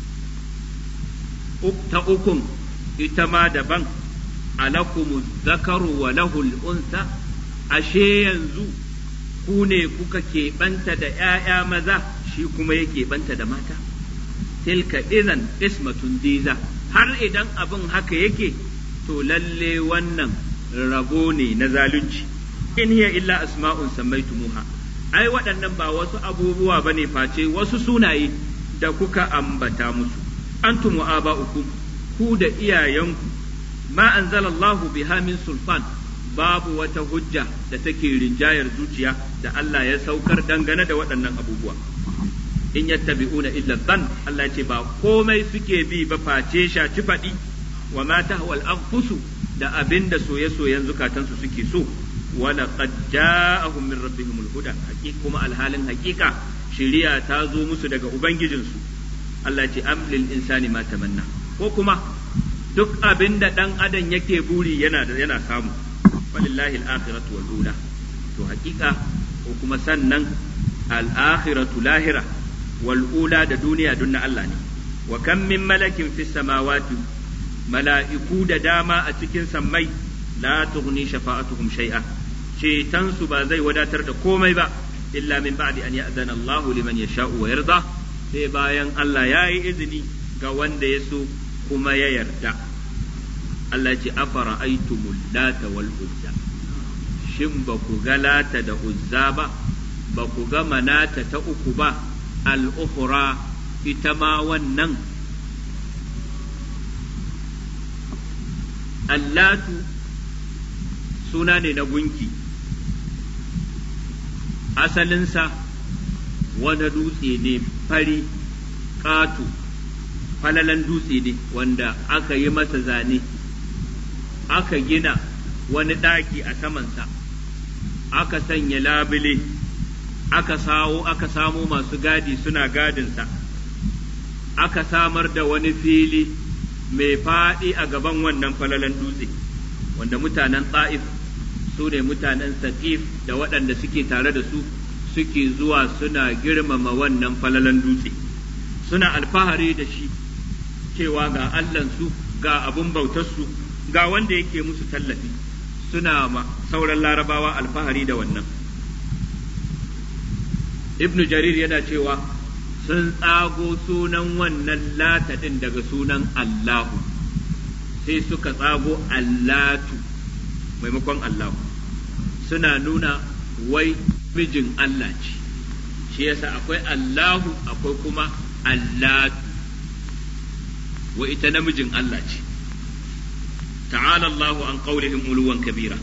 S1: ta ukun ita ma daban alakumu zakaru wa lahul unsa ashe yanzu ku ne kuka keɓanta da ‘ya'ya maza shi kuma ya keɓanta da mata tilka izan ismatun diza har idan abin haka yake to lalle wannan rabo ne na zalunci in hiya illa asma'un sammaitumuha ai waɗannan ba wasu abubuwa bane face wasu sunaye da kuka ambata musu antum wa aba'ukum ku da iyayenku ma anzalallahu biha min sulfan babu wata hujja da take rinjayar zuciya da Allah ya saukar dangane da waɗannan abubuwa in yattabi'una illa dhann Allah ce ba komai suke bi ba face shaci faɗi wa ma tahwal anfusu da abinda soye-soyen zukatansu suke so wala qad ja'ahum min rabbihimul huda kuma alhalin haƙiƙa shiriya ta zo musu daga ubangijinsu Allah ce am lil insani ma tamanna ko kuma duk abin da dan adam yake buri yana yana samu walillahi al-akhiratu wal ula to hakika ko kuma sannan al-akhiratu lahira wal ula da duniya dun na Allah ne wa kam min malakin fis samawati mala'iku da dama a cikin sammai la tughni shafa'atuhum shay'a cetan su ba zai wadatar da komai ba illa min ba'di an ya'zana Allahu liman yasha'u wa yarda sai bayan Allah ya yi izini ga wanda ya so kuma ya yarda Allah ce afara aitumul lata wal uzza shin ba ku ga lata da uzza ba ba ku ga manata ta uku ba al-ukhra ita ma wannan allatu suna ne na gunki asalinsa wani dutse ne fari ƙato falalan dutse ne wanda aka yi masa zane aka gina wani ɗaki a samansa aka sanya labule aka sawo aka samo masu gadi suna gadinsa aka samar da wani fili mai faɗi a gaban wannan falalan dutse wanda mutanen ta'if su ne mutanen saƙif da waɗanda suke tare da su suke zuwa suna girmama wannan falalan dutse suna alfahari da shi cewa ga Allahnsu ga abun bautarsu ga wanda yake musu tallafi suna ma sauran larabawa alfahari da wannan ibn jarir yana cewa sun tsago sunan wannan lata ɗin daga sunan Allahu sai suka tsago Allatu maimakon Allahu suna nuna wai mijin Allah ce shi yasa akwai Allahu akwai kuma Allatu wa ita namijin Allah ce ta'ala Allahu an qaulihim uluwan kabira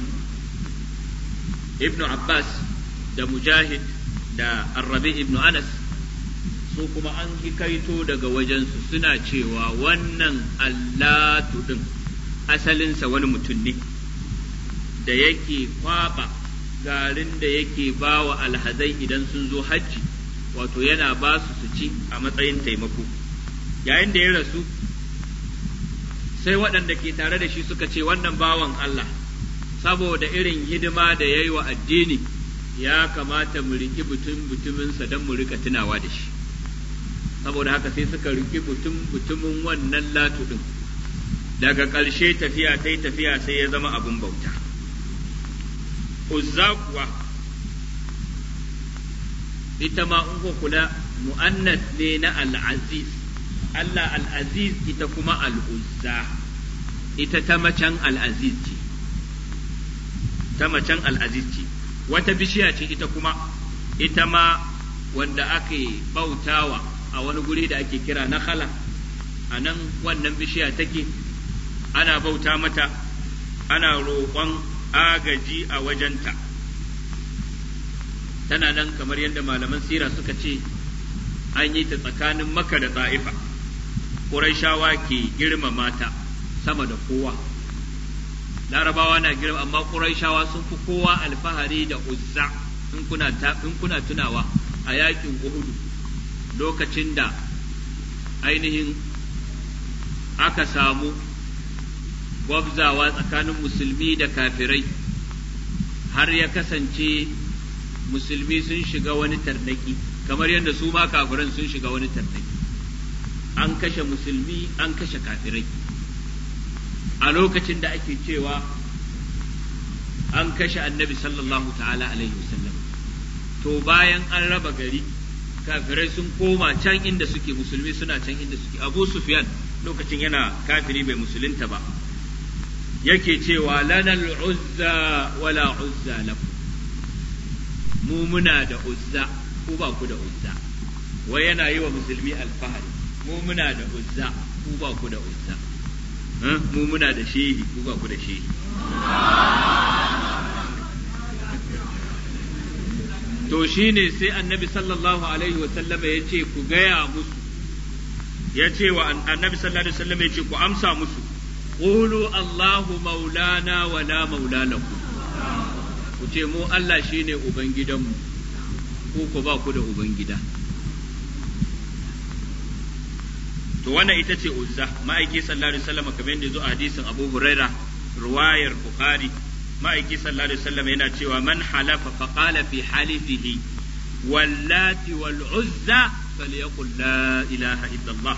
S1: Ibn Abbas da Mujahid da Arrabi ibn Anas su kuma an hikaito daga wajensu suna cewa wannan Allatu din asalinsa wani mutum ne da yake kwaba garin da yake ba wa alhazai idan sun zo hajji wato yana ba su su ci a matsayin taimako yayin da ya rasu sai waɗanda ke tare da shi suka ce wannan bawan Allah saboda irin hidima da ya yi wa addini ya kamata mu riƙi butun butuminsa don mu rika tunawa da shi saboda haka sai suka riƙi butun butumin wannan latu ɗin daga ƙarshe tafiya ta yi tafiya sai ya zama abin bauta uzza kuwa ita ma in kula mu'annas ne na al'aziz Allah al'aziz ita kuma al'uzza ita ta macen al'aziz ce ta macen al'aziz ce wata bishiya ce ita kuma ita ma wanda ake bautawa a wani guri da ake kira na khala a nan wannan bishiya take ana bauta mata ana roƙon agaji a wajenta tana nan kamar yadda malaman sira suka ce an yi ta tsakanin maka da ta'ifa Qurayshawa ke girmama ta sama da kowa larabawa na girma amma quraishawa sun fi kowa alfahari da uzza in kuna in kuna tunawa a yakin uhudu lokacin da ainihin aka samu gwabzawa tsakanin musulmi da kafirai har ya kasance musulmi sun shiga wani tarnaki kamar yadda su ma kafiran sun shiga wani tarnaki an kashe musulmi an kashe kafirai a lokacin da ake cewa an kashe annabi sallallahu ta'ala alaihi wasallam to bayan an raba gari kafirai sun koma can inda suke musulmi suna can inda suke abu sufyan lokacin yana kafiri bai musulunta ba yake cewa lanal uzza wala uzza lakum mu muna da uzza ku ba ku da uzza wai yana yi wa musulmi alfahari mu muna da uzza ku ba ku da uzza mu muna da shehi ku ba ku da shehi to shine sai annabi sallallahu alaihi wa sallama ya ce ku gaya musu ya ce wa annabi sallallahu alaihi wa sallama ya ce ku amsa musu qulu allahu maulana wa la maula lakum ku ce mu Allah shine ubangidanmu ku ku ba ku da ubangida to wannan ita ce uzza ma'aiki sallallahu alaihi wasallam kamar yadda zo a hadisin Abu Huraira ruwayar Bukhari ma'aiki sallallahu alaihi wasallam yana cewa man halafa fa qala fi halifihi wallati wal uzza falyaqul la ilaha illallah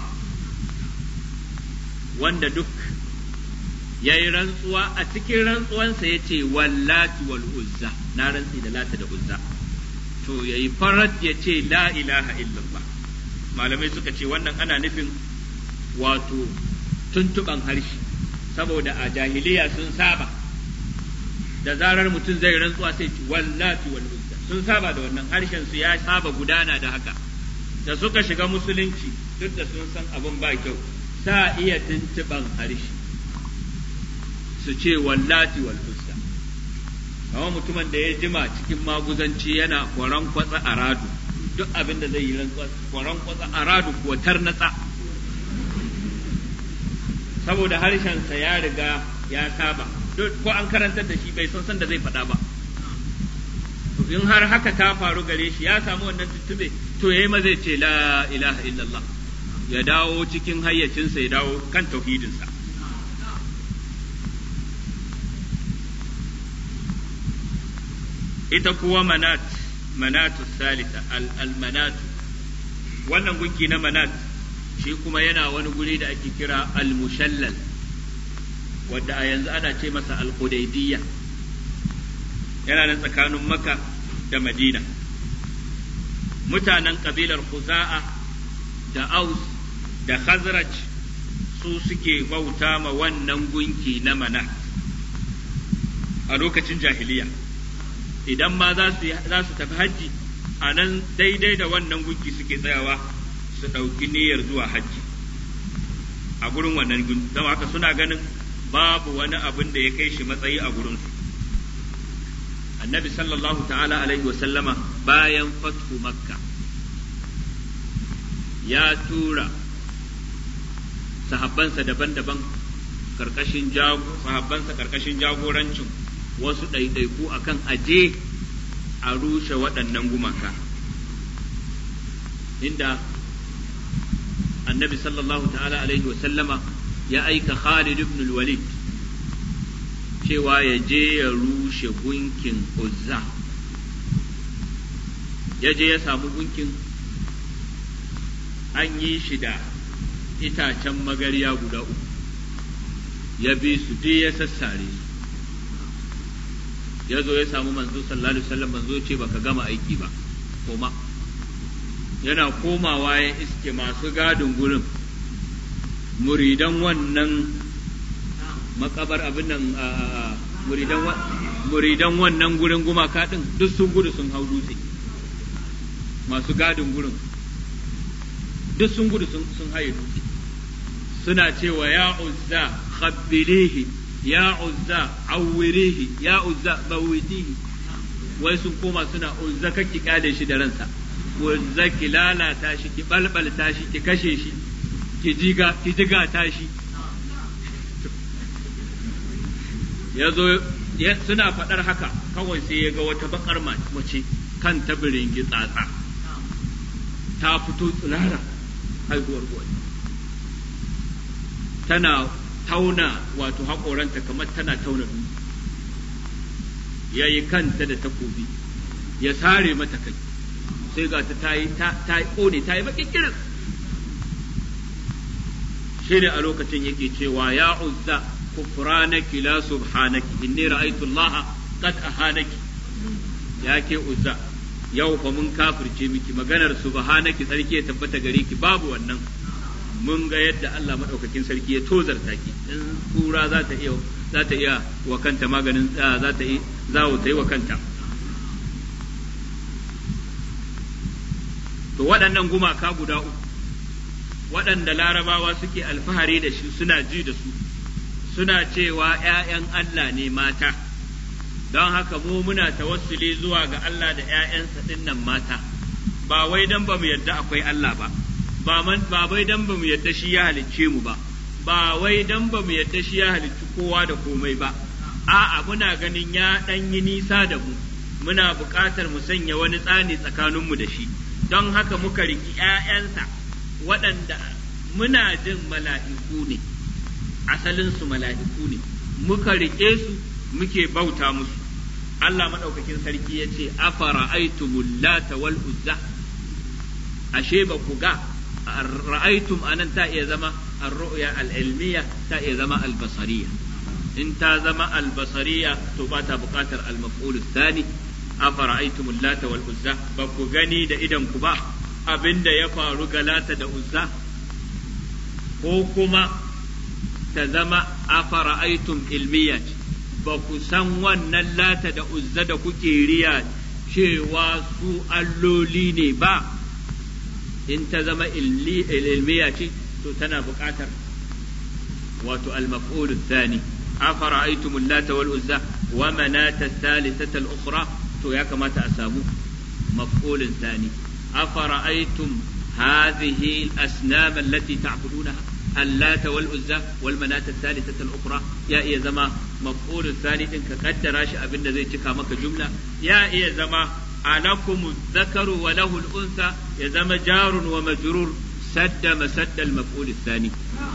S1: wanda duk yayi rantsuwa a cikin rantsuwansa yace wallati wal uzza na rantsi da lata da uzza to yayi farat yace la ilaha illallah malamai suka ce wannan ana nufin wato tuntuban harshe saboda a jahiliya sun saba da zarar mutum zai rantsuwa sai ci wallati wal uzza sun saba da wannan harshen su ya saba gudana da haka da suka shiga musulunci duk da sun san abin ba kyau sa iya tuntuban harshe su ce wallati wal uzza kama mutumin da ya jima cikin maguzanci yana kwaran kwatsa a radu duk abin da zai yi rantsuwa kwaran kwatsa a radu kuwa tarnatsa saboda harshensa ya riga ya saba ko an karantar da shi bai san san da zai faɗa ba in har haka ta faru gare shi ya samu wannan tuttube to yayi ma zai ce la ilaha illallah ya dawo cikin hayyacinsa ya dawo kan tauhidinsa ita kuwa manat manatu salita al manatu wannan gunki na manat shi kuma yana wani guri da ake kira al-mushallal wadda a yanzu ana ce masa al-hudaybiyya yana nan tsakanin maka da madina mutanen kabilar khuza'a da aus da khazraj su suke bauta ma wannan gunki na mana a lokacin jahiliya idan ma za su tafi hajji a nan daidai da wannan gunki suke tsayawa su ɗauki niyyar zuwa hajji a gurin wannan gun don haka suna ganin babu wani abin da ya kai shi matsayi a gurinsu annabi sallallahu ta'ala alaihi wa sallama bayan fathu makka ya tura sahabbansa daban-daban karkashin sahabbansa karkashin jagorancin wasu ɗaiɗaiku akan aje a rushe waɗannan gumaka inda annabi sallallahu ta'ala alaihi wa sallama ya aika Khalid ibn walid cewa ya je ya rushe gunkin Uzza ya je ya samu gunkin an yi shi da itacen magariya guda uku ya bi su duk ya sassare su ya zo ya samu manzo sallallahu alaihi wasallam manzo ce baka gama aiki ba koma yana komawa ya iske masu gadin gurin muridan wannan makabar abin nan muridan wannan gurin gumaka din duk sun gudu sun hau dutse masu gadin gurin duk sun gudu sun haye dutse suna cewa ya uzza khabbilihi ya uzza awwirihi ya uzza bawitihi wai sun koma suna uzza kake kyale shi da ransa uzza ki lalata shi ki balbalta shi ki kashe shi ki jiga ki jiga ta shi ya zo suna faɗar haka kawai sai ya ga wata bakar mace kan tabirin tsatsa ta fito tsirara haihuwar gwani tana tauna wato haƙoranta kamar tana tauna dutse ya yi kanta da takobi ya sare mata kai sai ga ta yi ta yi ƙone ta yi baƙin kirin shi ne a lokacin yake cewa ya uzza kufranaki la subhanaki inni ra'aytu Allah qad ahanaki ya ke uzza yau fa mun kafirce miki maganar subhanaki sarki ya tabbata gare ki babu wannan mun ga yadda Allah madaukakin sarki ya tozarta ki in kura za ta iya za ta iya wa kanta maganin za ta yi za ta yi wa kanta to waɗannan gumaka guda uku waɗanda larabawa suke alfahari da shi suna ji da su suna cewa ‘ya'yan Allah ne mata don haka mu muna tawassuli zuwa ga Allah da ‘ya'yansa ɗinnan mata ba wai don ba mu yadda akwai Allah ba ba wai don ba mu yadda shi ya halicce mu ba ba wai don ba mu yadda shi ya halicci kowa da komai ba a'a muna ganin ya ɗan yi nisa da mu muna buƙatar mu sanya wani tsani tsakaninmu da shi don haka muka riki ‘ya'yansa waɗanda muna jin mala'iku ne asalinsu mala'iku ne muka riƙe su muke bauta musu Allah maɗaukakin sarki ya ce afara aitumul lata wal uzza ashe ba ku ga ra'aitum anan ta iya zama ar-ru'ya al-ilmiya ta iya zama al-basariya in ta zama al-basariya to ba ta buƙatar al-maf'ul thani afara'aytum lata wal uzza ba ku gani da idan ku ba abinda ya faru ga lata da uzza ko kuma ta zama afara'aytum ilmiya ba ku san wannan lata da uzza da kuke riya cewa su alloli ne ba in ta zama ilmiya ce to tana buƙatar wato al-maf'ul thani afara'aytum lata wal uzza wa manata thalithata al-ukhra to ya kamata a samu maf'ulin thani afara'aytum hadhihi al-asnam allati ta'budunaha اللات والعزى والمناة الثالثة الأخرى يا إيه زما مفعول الثاني إن كقدر شيء أبن زي تكا مك جملة يا إيه زما ألكم الذكر وله الأنثى يا زما جار ومجرور سد مسد المفعول الثاني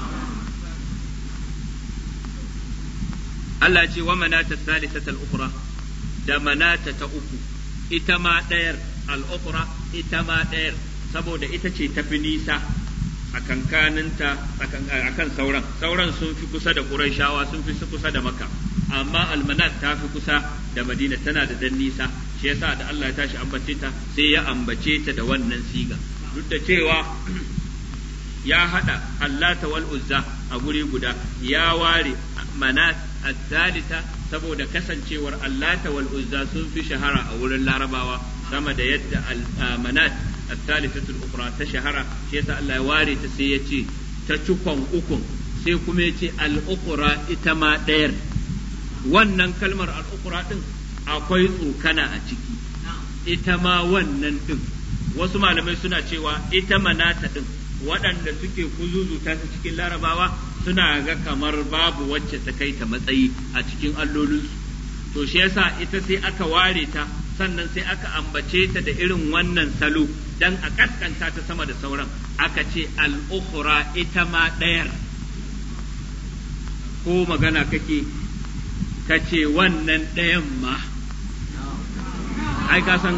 S1: الله يجي ومناة الثالثة الأخرى da manata ta uku ita ma ɗayar al'ukura ita ma ɗayar saboda ita ce tafi nisa a kankaninta a kan sauran sauran sun fi kusa da ƙurayshawa sun fi kusa da maka amma almanat ta fi kusa da madina tana da dan nisa shi yasa da Allah ya tashi ambace ta sai ya ambace ta da wannan siga duk da cewa ya hada allata wal uzza a guri guda ya ware manat al-thalitha saboda kasancewar allata wal uzza sun fi shahara a wurin larabawa sama da yadda manat al-thalithatu al-ukhra ta shahara shi yasa Allah ya ware ta sai ya ce ta cikon ukun sai kuma ya ce al-ukhra ita ma ɗayar wannan kalmar al-ukhra din akwai tsokana a ciki ita ma wannan din wasu malamai suna cewa ita manata din waɗanda suke kuzuzuta ta cikin larabawa suna ga kamar babu wacce ta kai ta matsayi a cikin allolinsu to shi yasa ita sai aka ware ta sannan sai aka ambace ta da irin wannan salo dan a kaskanta ta sama da sauran aka ce al'ukhra ita ma ɗayar ko magana kake ka ce wannan ɗayan ma ai ka san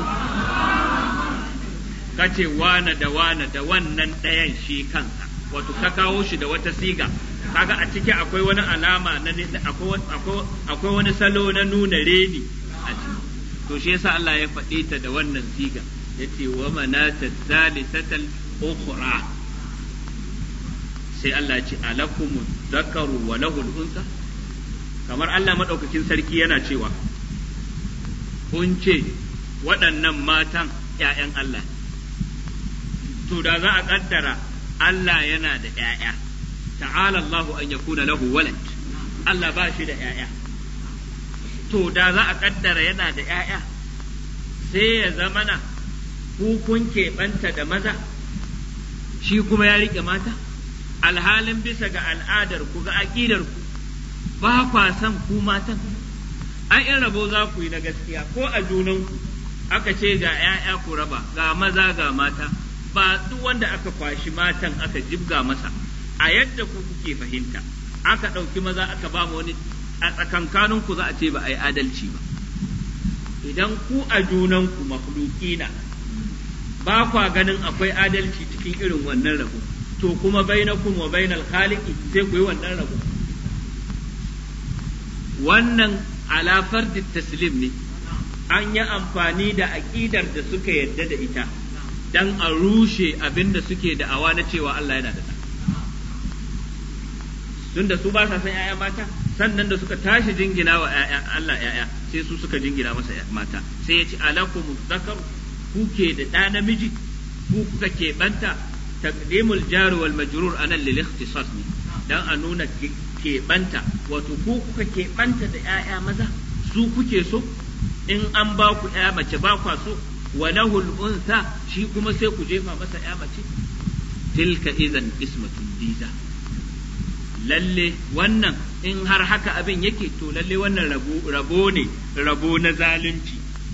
S1: ka ce wane da wane da wannan ɗayan shi kansa wato ka kawo shi da wata siga kaga a ciki akwai wani alama na akwai wani salo na nuna reni a ciki to shi yasa Allah ya faɗe ta da wannan siga yace wa manata thalithatal ukhra sai Allah ya ce alakum dhakaru wa lahu unsa kamar Allah madaukakin sarki yana cewa kun ce waɗannan matan ‘ya'yan Allah to da za a ƙaddara Allah yana da ‘ya'ya ta'ala Allahu an yakuna lahu walad Allah ba shi da ‘ya'ya to da za a ƙaddara yana da ‘ya'ya sai ya zamana ku kun keɓanta da maza shi kuma ya riƙe mata alhalin bisa ga al'adar ku ga aƙidar ku ba kwa san ku matan ai in rabo za ku yi na gaskiya ko a junanku aka ce ga 'ya'ya ku raba ga maza ga mata ba duk wanda aka kwashi matan aka jibga masa a yadda ku kuke fahimta aka ɗauki maza aka ba mu wani a tsakankanin ku za a ce ba a yi adalci ba idan ku a junanku makhlukina ba kwa ganin akwai adalci cikin irin wannan rabo to kuma bainakum wa bainal khaliqi sai ku yi wannan rabo wannan ala fardi taslim ne an yi amfani da aƙidar da suka yadda da ita dan a rushe abin da suke da'awa na cewa Allah yana da tunda su ba sa san 'ya'ya mata sannan da suka tashi jingina wa Allah 'ya'ya sai su suka jingina masa mata sai ya ce alakum zakar kuke da ɗa namiji ku kuka keɓanta taqdimul jar wal majrur anan lil ikhtisas ne dan a nuna keɓanta wato ku kuka keɓanta da 'ya'ya maza su kuke so in an ba ku 'ya mace ba kwa so wa lahul unsa shi kuma sai ku jefa masa 'ya mace tilka idan ismatun diza lalle wannan in har haka abin yake to lalle wannan rabo ne rabo na zalunci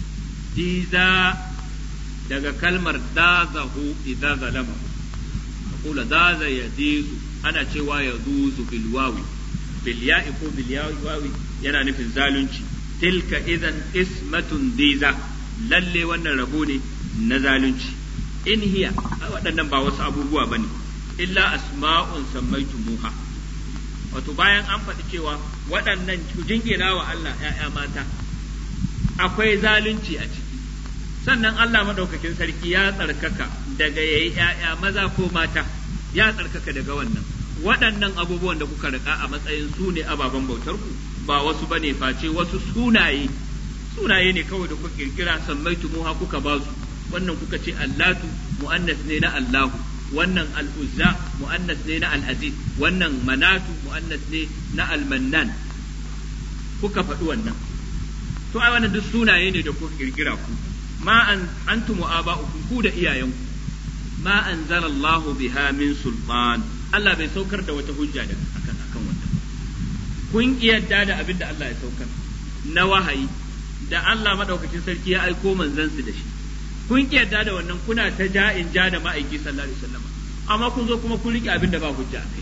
S1: diza daga kalmar dazahu idza zalama kula daza ya dizu ana cewa ya duzu bil wawi bil ya'i ko bil wawi yana nufin zalunci tilka idan ismatun diza lalle wannan rabo ne na zalunci in hiya waɗannan ba wasu abubuwa bane illa asma'un sammaitumuha wato bayan an faɗi cewa waɗannan jingina wa Allah ‘ya'ya mata akwai zalunci a ciki sannan Allah maɗaukakin sarki ya tsarkaka daga ya yi ‘ya'ya maza ko mata ya tsarkaka daga wannan waɗannan abubuwan da kuka rika a matsayin su ne ababen bautar ku ba wasu bane face wasu sunaye sunaye ne kawai da kuka kirkira sammaitu muha kuka ba su wannan kuka ce allatu mu'annas ne na allahu wannan al'uzza mu'annas ne na al'aziz wannan manatu mu'annas ne na almannan kuka faɗi wannan to ai wannan duk sunaye ne da kuka kirkira ku ma an antum aba'ukum ku da iyayenku ma anzalallahu biha min sultan Allah bai saukar da wata hujja da akan akan wannan kun kiyarda da abin da Allah ya saukar na wahayi da Allah madaukakin sarki ya aiko manzansu da shi kun kiyarda da wannan kuna ta ja'in ja da ma'aiki sallallahu alaihi wasallam amma kun zo kuma kun rike abin da ba hujja a kai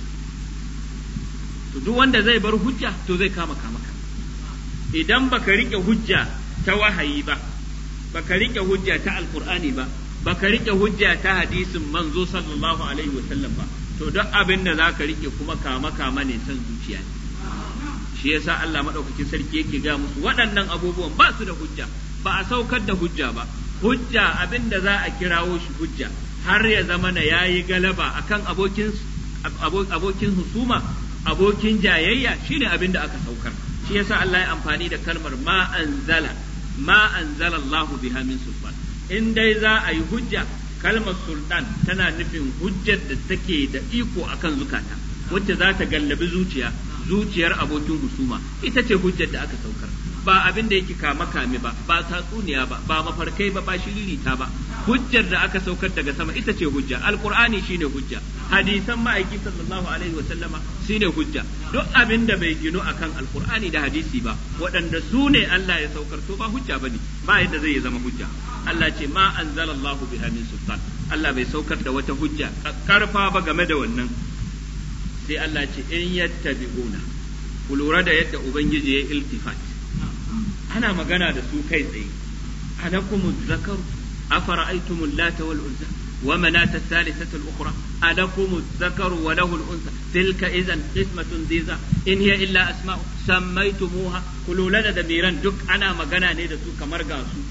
S1: to duk wanda zai bar hujja to zai kama kama ka idan baka rike hujja ta wahayi ba baka rike hujja ta alqur'ani ba baka rike hujja ta hadisin manzo sallallahu alaihi wasallam ba to duk abin da zaka rike kuma kama kama ne san zuciya ne shi yasa Allah madaukakin sarki yake ga musu waɗannan abubuwan ba su da hujja ba a saukar da hujja ba hujja abin da za a kirawo shi hujja har ya zama na yayi galaba akan abokin abokin husuma abokin jayayya shine abin da aka saukar shi yasa Allah ya amfani da kalmar ma anzala ma anzala Allah biha min sultan in dai za a yi hujja kalmar sultan tana nufin hujjar da take da iko akan zukata wacce za ta gallabi zuciya zuciyar abokin husuma ita ce hujjar da aka saukar ba abin da yake kama kame ba ba tatsuniya ba ba mafarkai ba ba shiririta ba hujjar da aka saukar daga sama ita ce hujja alqur'ani shine hujja hadisan ma'aiki sallallahu alaihi wa sallama shine hujja duk abin da bai ginu akan alqur'ani da hadisi ba waɗanda su ne Allah ya saukar to ba hujja bane ba yadda zai zama hujja Allah ce ma anzalallahu biha min sultan Allah bai saukar da wata hujja karfa ba game da wannan sai Allah ce in yattabi'una ku lura da yadda ubangiji ya iltifat ana magana da su kai tsaye alakum zakaru afara'aytum allata wal uzza wa manata thalithata al ukhra alakum zakaru wa lahu al unsa tilka idan qismatun diza in hiya illa asma'u sammaytumuha kulula da damiran duk ana magana ne da su kamar ga su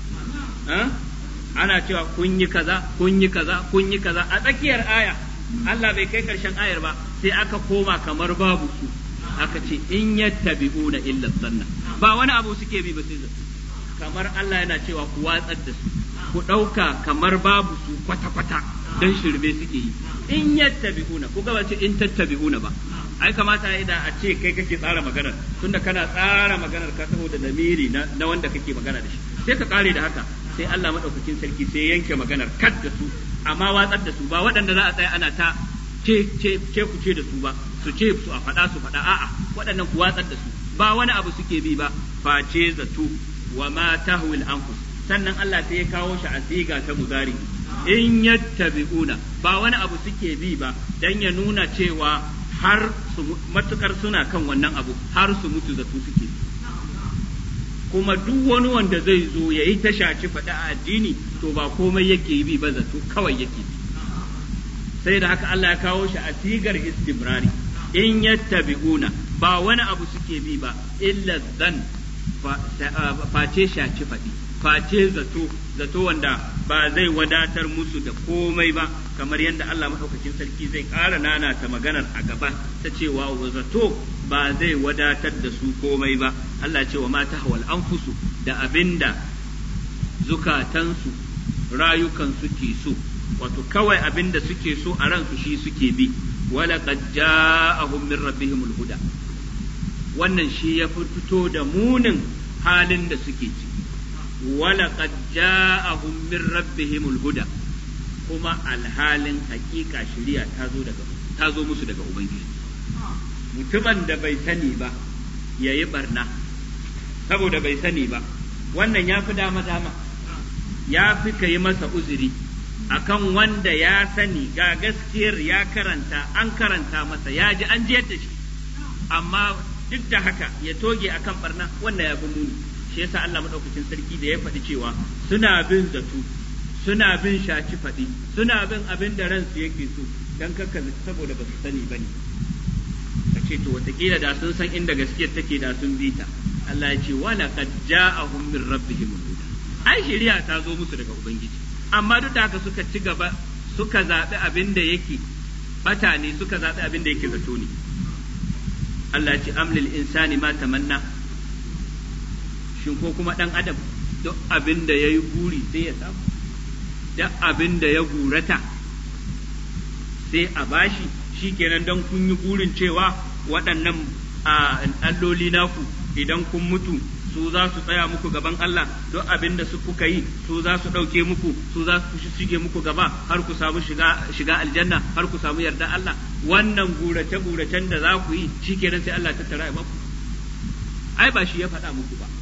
S1: ana cewa kun yi kaza kun yi kaza kun yi kaza a tsakiyar aya Allah bai kai karshen ayar ba sai aka koma kamar babu su aka ce in yattabi'una illa sanna ba wani abu suke bi ba sai kamar Allah yana cewa ku watsar da su ku ɗauka kamar babu su kwata-kwata dan shirme suke yi in yattabi'una ku ga ce in tattabi'una ba ai kamata ya da a ce kai kake tsara maganar tunda kana tsara maganar ka saboda lamiri na, na wanda kake magana da shi sai ka kare da haka sai Allah madaukakin sarki sai yanke maganar kad da su amma watsar da su ba waɗanda za a tsaya ana ta ce ce ce ku ce da su ba su ce su a faɗa su faɗa a'a waɗannan ku watsar da su ba wani abu suke bi ba face zato wa ma tahwil anfus sannan Allah sai ya kawo shi a siga ta muzari in yattabi'una ba wani abu suke bi ba dan ya nuna cewa har su matukar suna kan wannan abu har su mutu zato suke kuma duk wani wanda zai zo ya yi tashaci faɗi a addini to ba komai yake bi ba zato kawai yake bi sai da haka Allah ya kawo shi a sigar istimrari in yattabi'una ba wani abu suke bi ba illa zan face shaci faɗi face zato zato wanda ba zai wadatar musu da komai ba kamar yadda Allah maɗaukakin sarki zai ƙara nana ta maganar a gaba ta cewa zato ba zai wadatar da su komai ba Allah cewa ma ta hawal anfusu da abinda zukatansu rayukansu ke so wato kawai abinda suke so a ransu shi suke bi wala qad ja'ahum min rabbihimul huda wannan shi ya fito da munin halin da suke ciki wala qad ja'ahum min rabbihimul huda kuma alhalin hakika shari'a ta zo daga ta zo musu daga ubangiji mutumin da bai sani ba yayi barna saboda bai sani ba wannan ya fi dama dama ya fi ka yi masa uzuri akan wanda ya sani ga gaskiyar ya karanta an karanta masa ya ji an jiyar da shi amma duk da haka ya toge akan barna wannan ya fi muni shi yasa Allah madaukakin sarki da ya faɗi cewa suna bin zato suna bin shaci faɗi suna bin abin da ransu yake so dan kakka saboda ba su sani bane ka ce to wataƙila da sun san inda gaskiyar take da sun bi ta Allah ya ce wala qad ja'ahum min rabbihim huda ai shari'a ta zo musu daga ubangiji amma duk da haka suka ci gaba suka zaɓi abin da yake bata ne suka zaɓi abin da yake zato ne Allah ce amlil insani ma tamanna shin ko kuma ɗan adam duk abin da ya yi guri sai ya samu duk abin da ya gurata sai a bashi shi kenan don kun yi gurin cewa waɗannan alloli naku idan kun mutu su za su tsaya muku gaban Allah duk abin da su kuka yi su za su ɗauke muku su za su shige muku gaba har ku samu shiga, shiga aljanna har ku samu yarda Allah wannan gurace guracen da za ku yi shi kenan sai Allah ta tara ya baku ai ba shi ya faɗa muku ba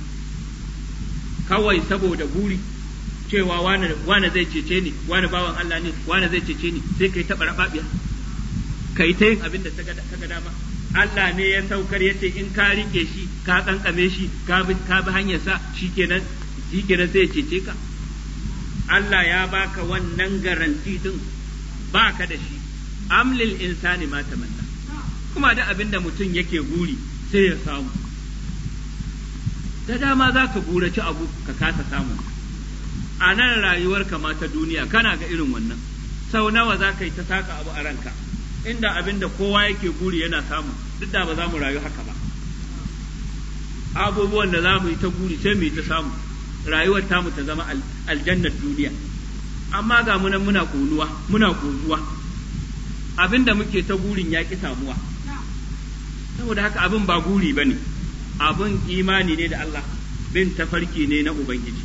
S1: kawai saboda buri cewa wane zai cece ni wane bawan Allah ne wane zai cece ni sai kai taɓa raɓaɓiya kai ta yin abin da ta ga dama Allah ne ya saukar ya ce in ka rike shi ka kankame shi ka bi hanyar sa shikenan shikenan sai ya cece ka Allah ya baka wannan garanti din baka da shi amlil insani ma tamanna kuma da abin da mutum yake guri sai ya samu da dama za ka guraci abu ka kasa samu a nan rayuwarka ma ta duniya kana ga irin wannan sau nawa za ka yi ta saka abu a ranka inda abin da kowa yake guri yana samu duk da ba za mu rayu haka ba abubuwan da za mu yi ta guri sai mu yi ta samu rayuwar tamu ta zama aljannar duniya amma ga munan muna konuwa muna konuwa abin da muke ta gurin ya ki samuwa saboda haka abin ba guri ba ne abin imani ne da Allah bin tafarki ne na Ubangiji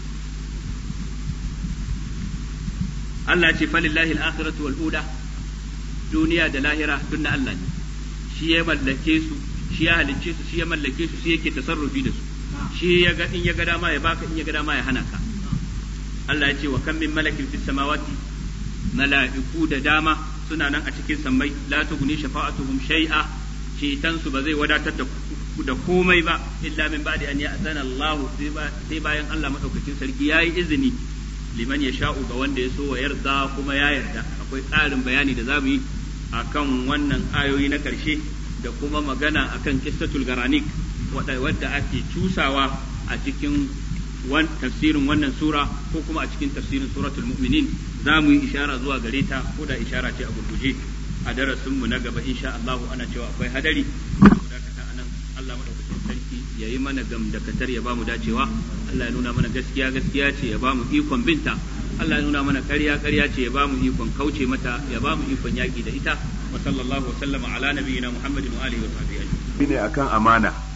S1: Allah ce falillahi al-akhiratu wal ula duniya da lahira duk na Allah ne shi ya mallake su shi ya halicce su shi ya mallake su shi yake tasarrufi da su shi ya ga in ya ga dama ya baka in ya ga dama ya hana ka Allah ya ce wa kam min malakin fis samawati mala'iku da dama suna nan a cikin sammai la tughni shafa'atuhum shay'a cetan su ba zai wadatar da da komai ba illa min ba'di an ya'zana Allah sai bayan Allah madaukakin sarki yayi izini liman ya sha'u ga wanda ya so wa yarda kuma ya yarda akwai ƙarin bayani da zamu yi akan wannan ayoyi na ƙarshe da kuma magana akan kistatul garanik wadda ake cusawa a cikin tafsirin wannan sura ko kuma a cikin tafsirin suratul mu'minin za mu yi ishara zuwa gare ta ko da ishara ce a gurguje a darasinmu na gaba insha Allah ana cewa akwai hadari dakata anan Allah madaukakin sarki ya yi mana gamdakatar ya bamu dacewa Allah ya nuna mana gaskiya gaskiya ce ya bamu ikon binta Allah ya nuna mana ƙarya ƙarya ce ya bamu ikon kauce mata ya bamu ikon yaƙi da ita wa sallallahu wa sallama ala nabiyyina Muhammadin wa alihi wa sahbihi
S3: ne akan amana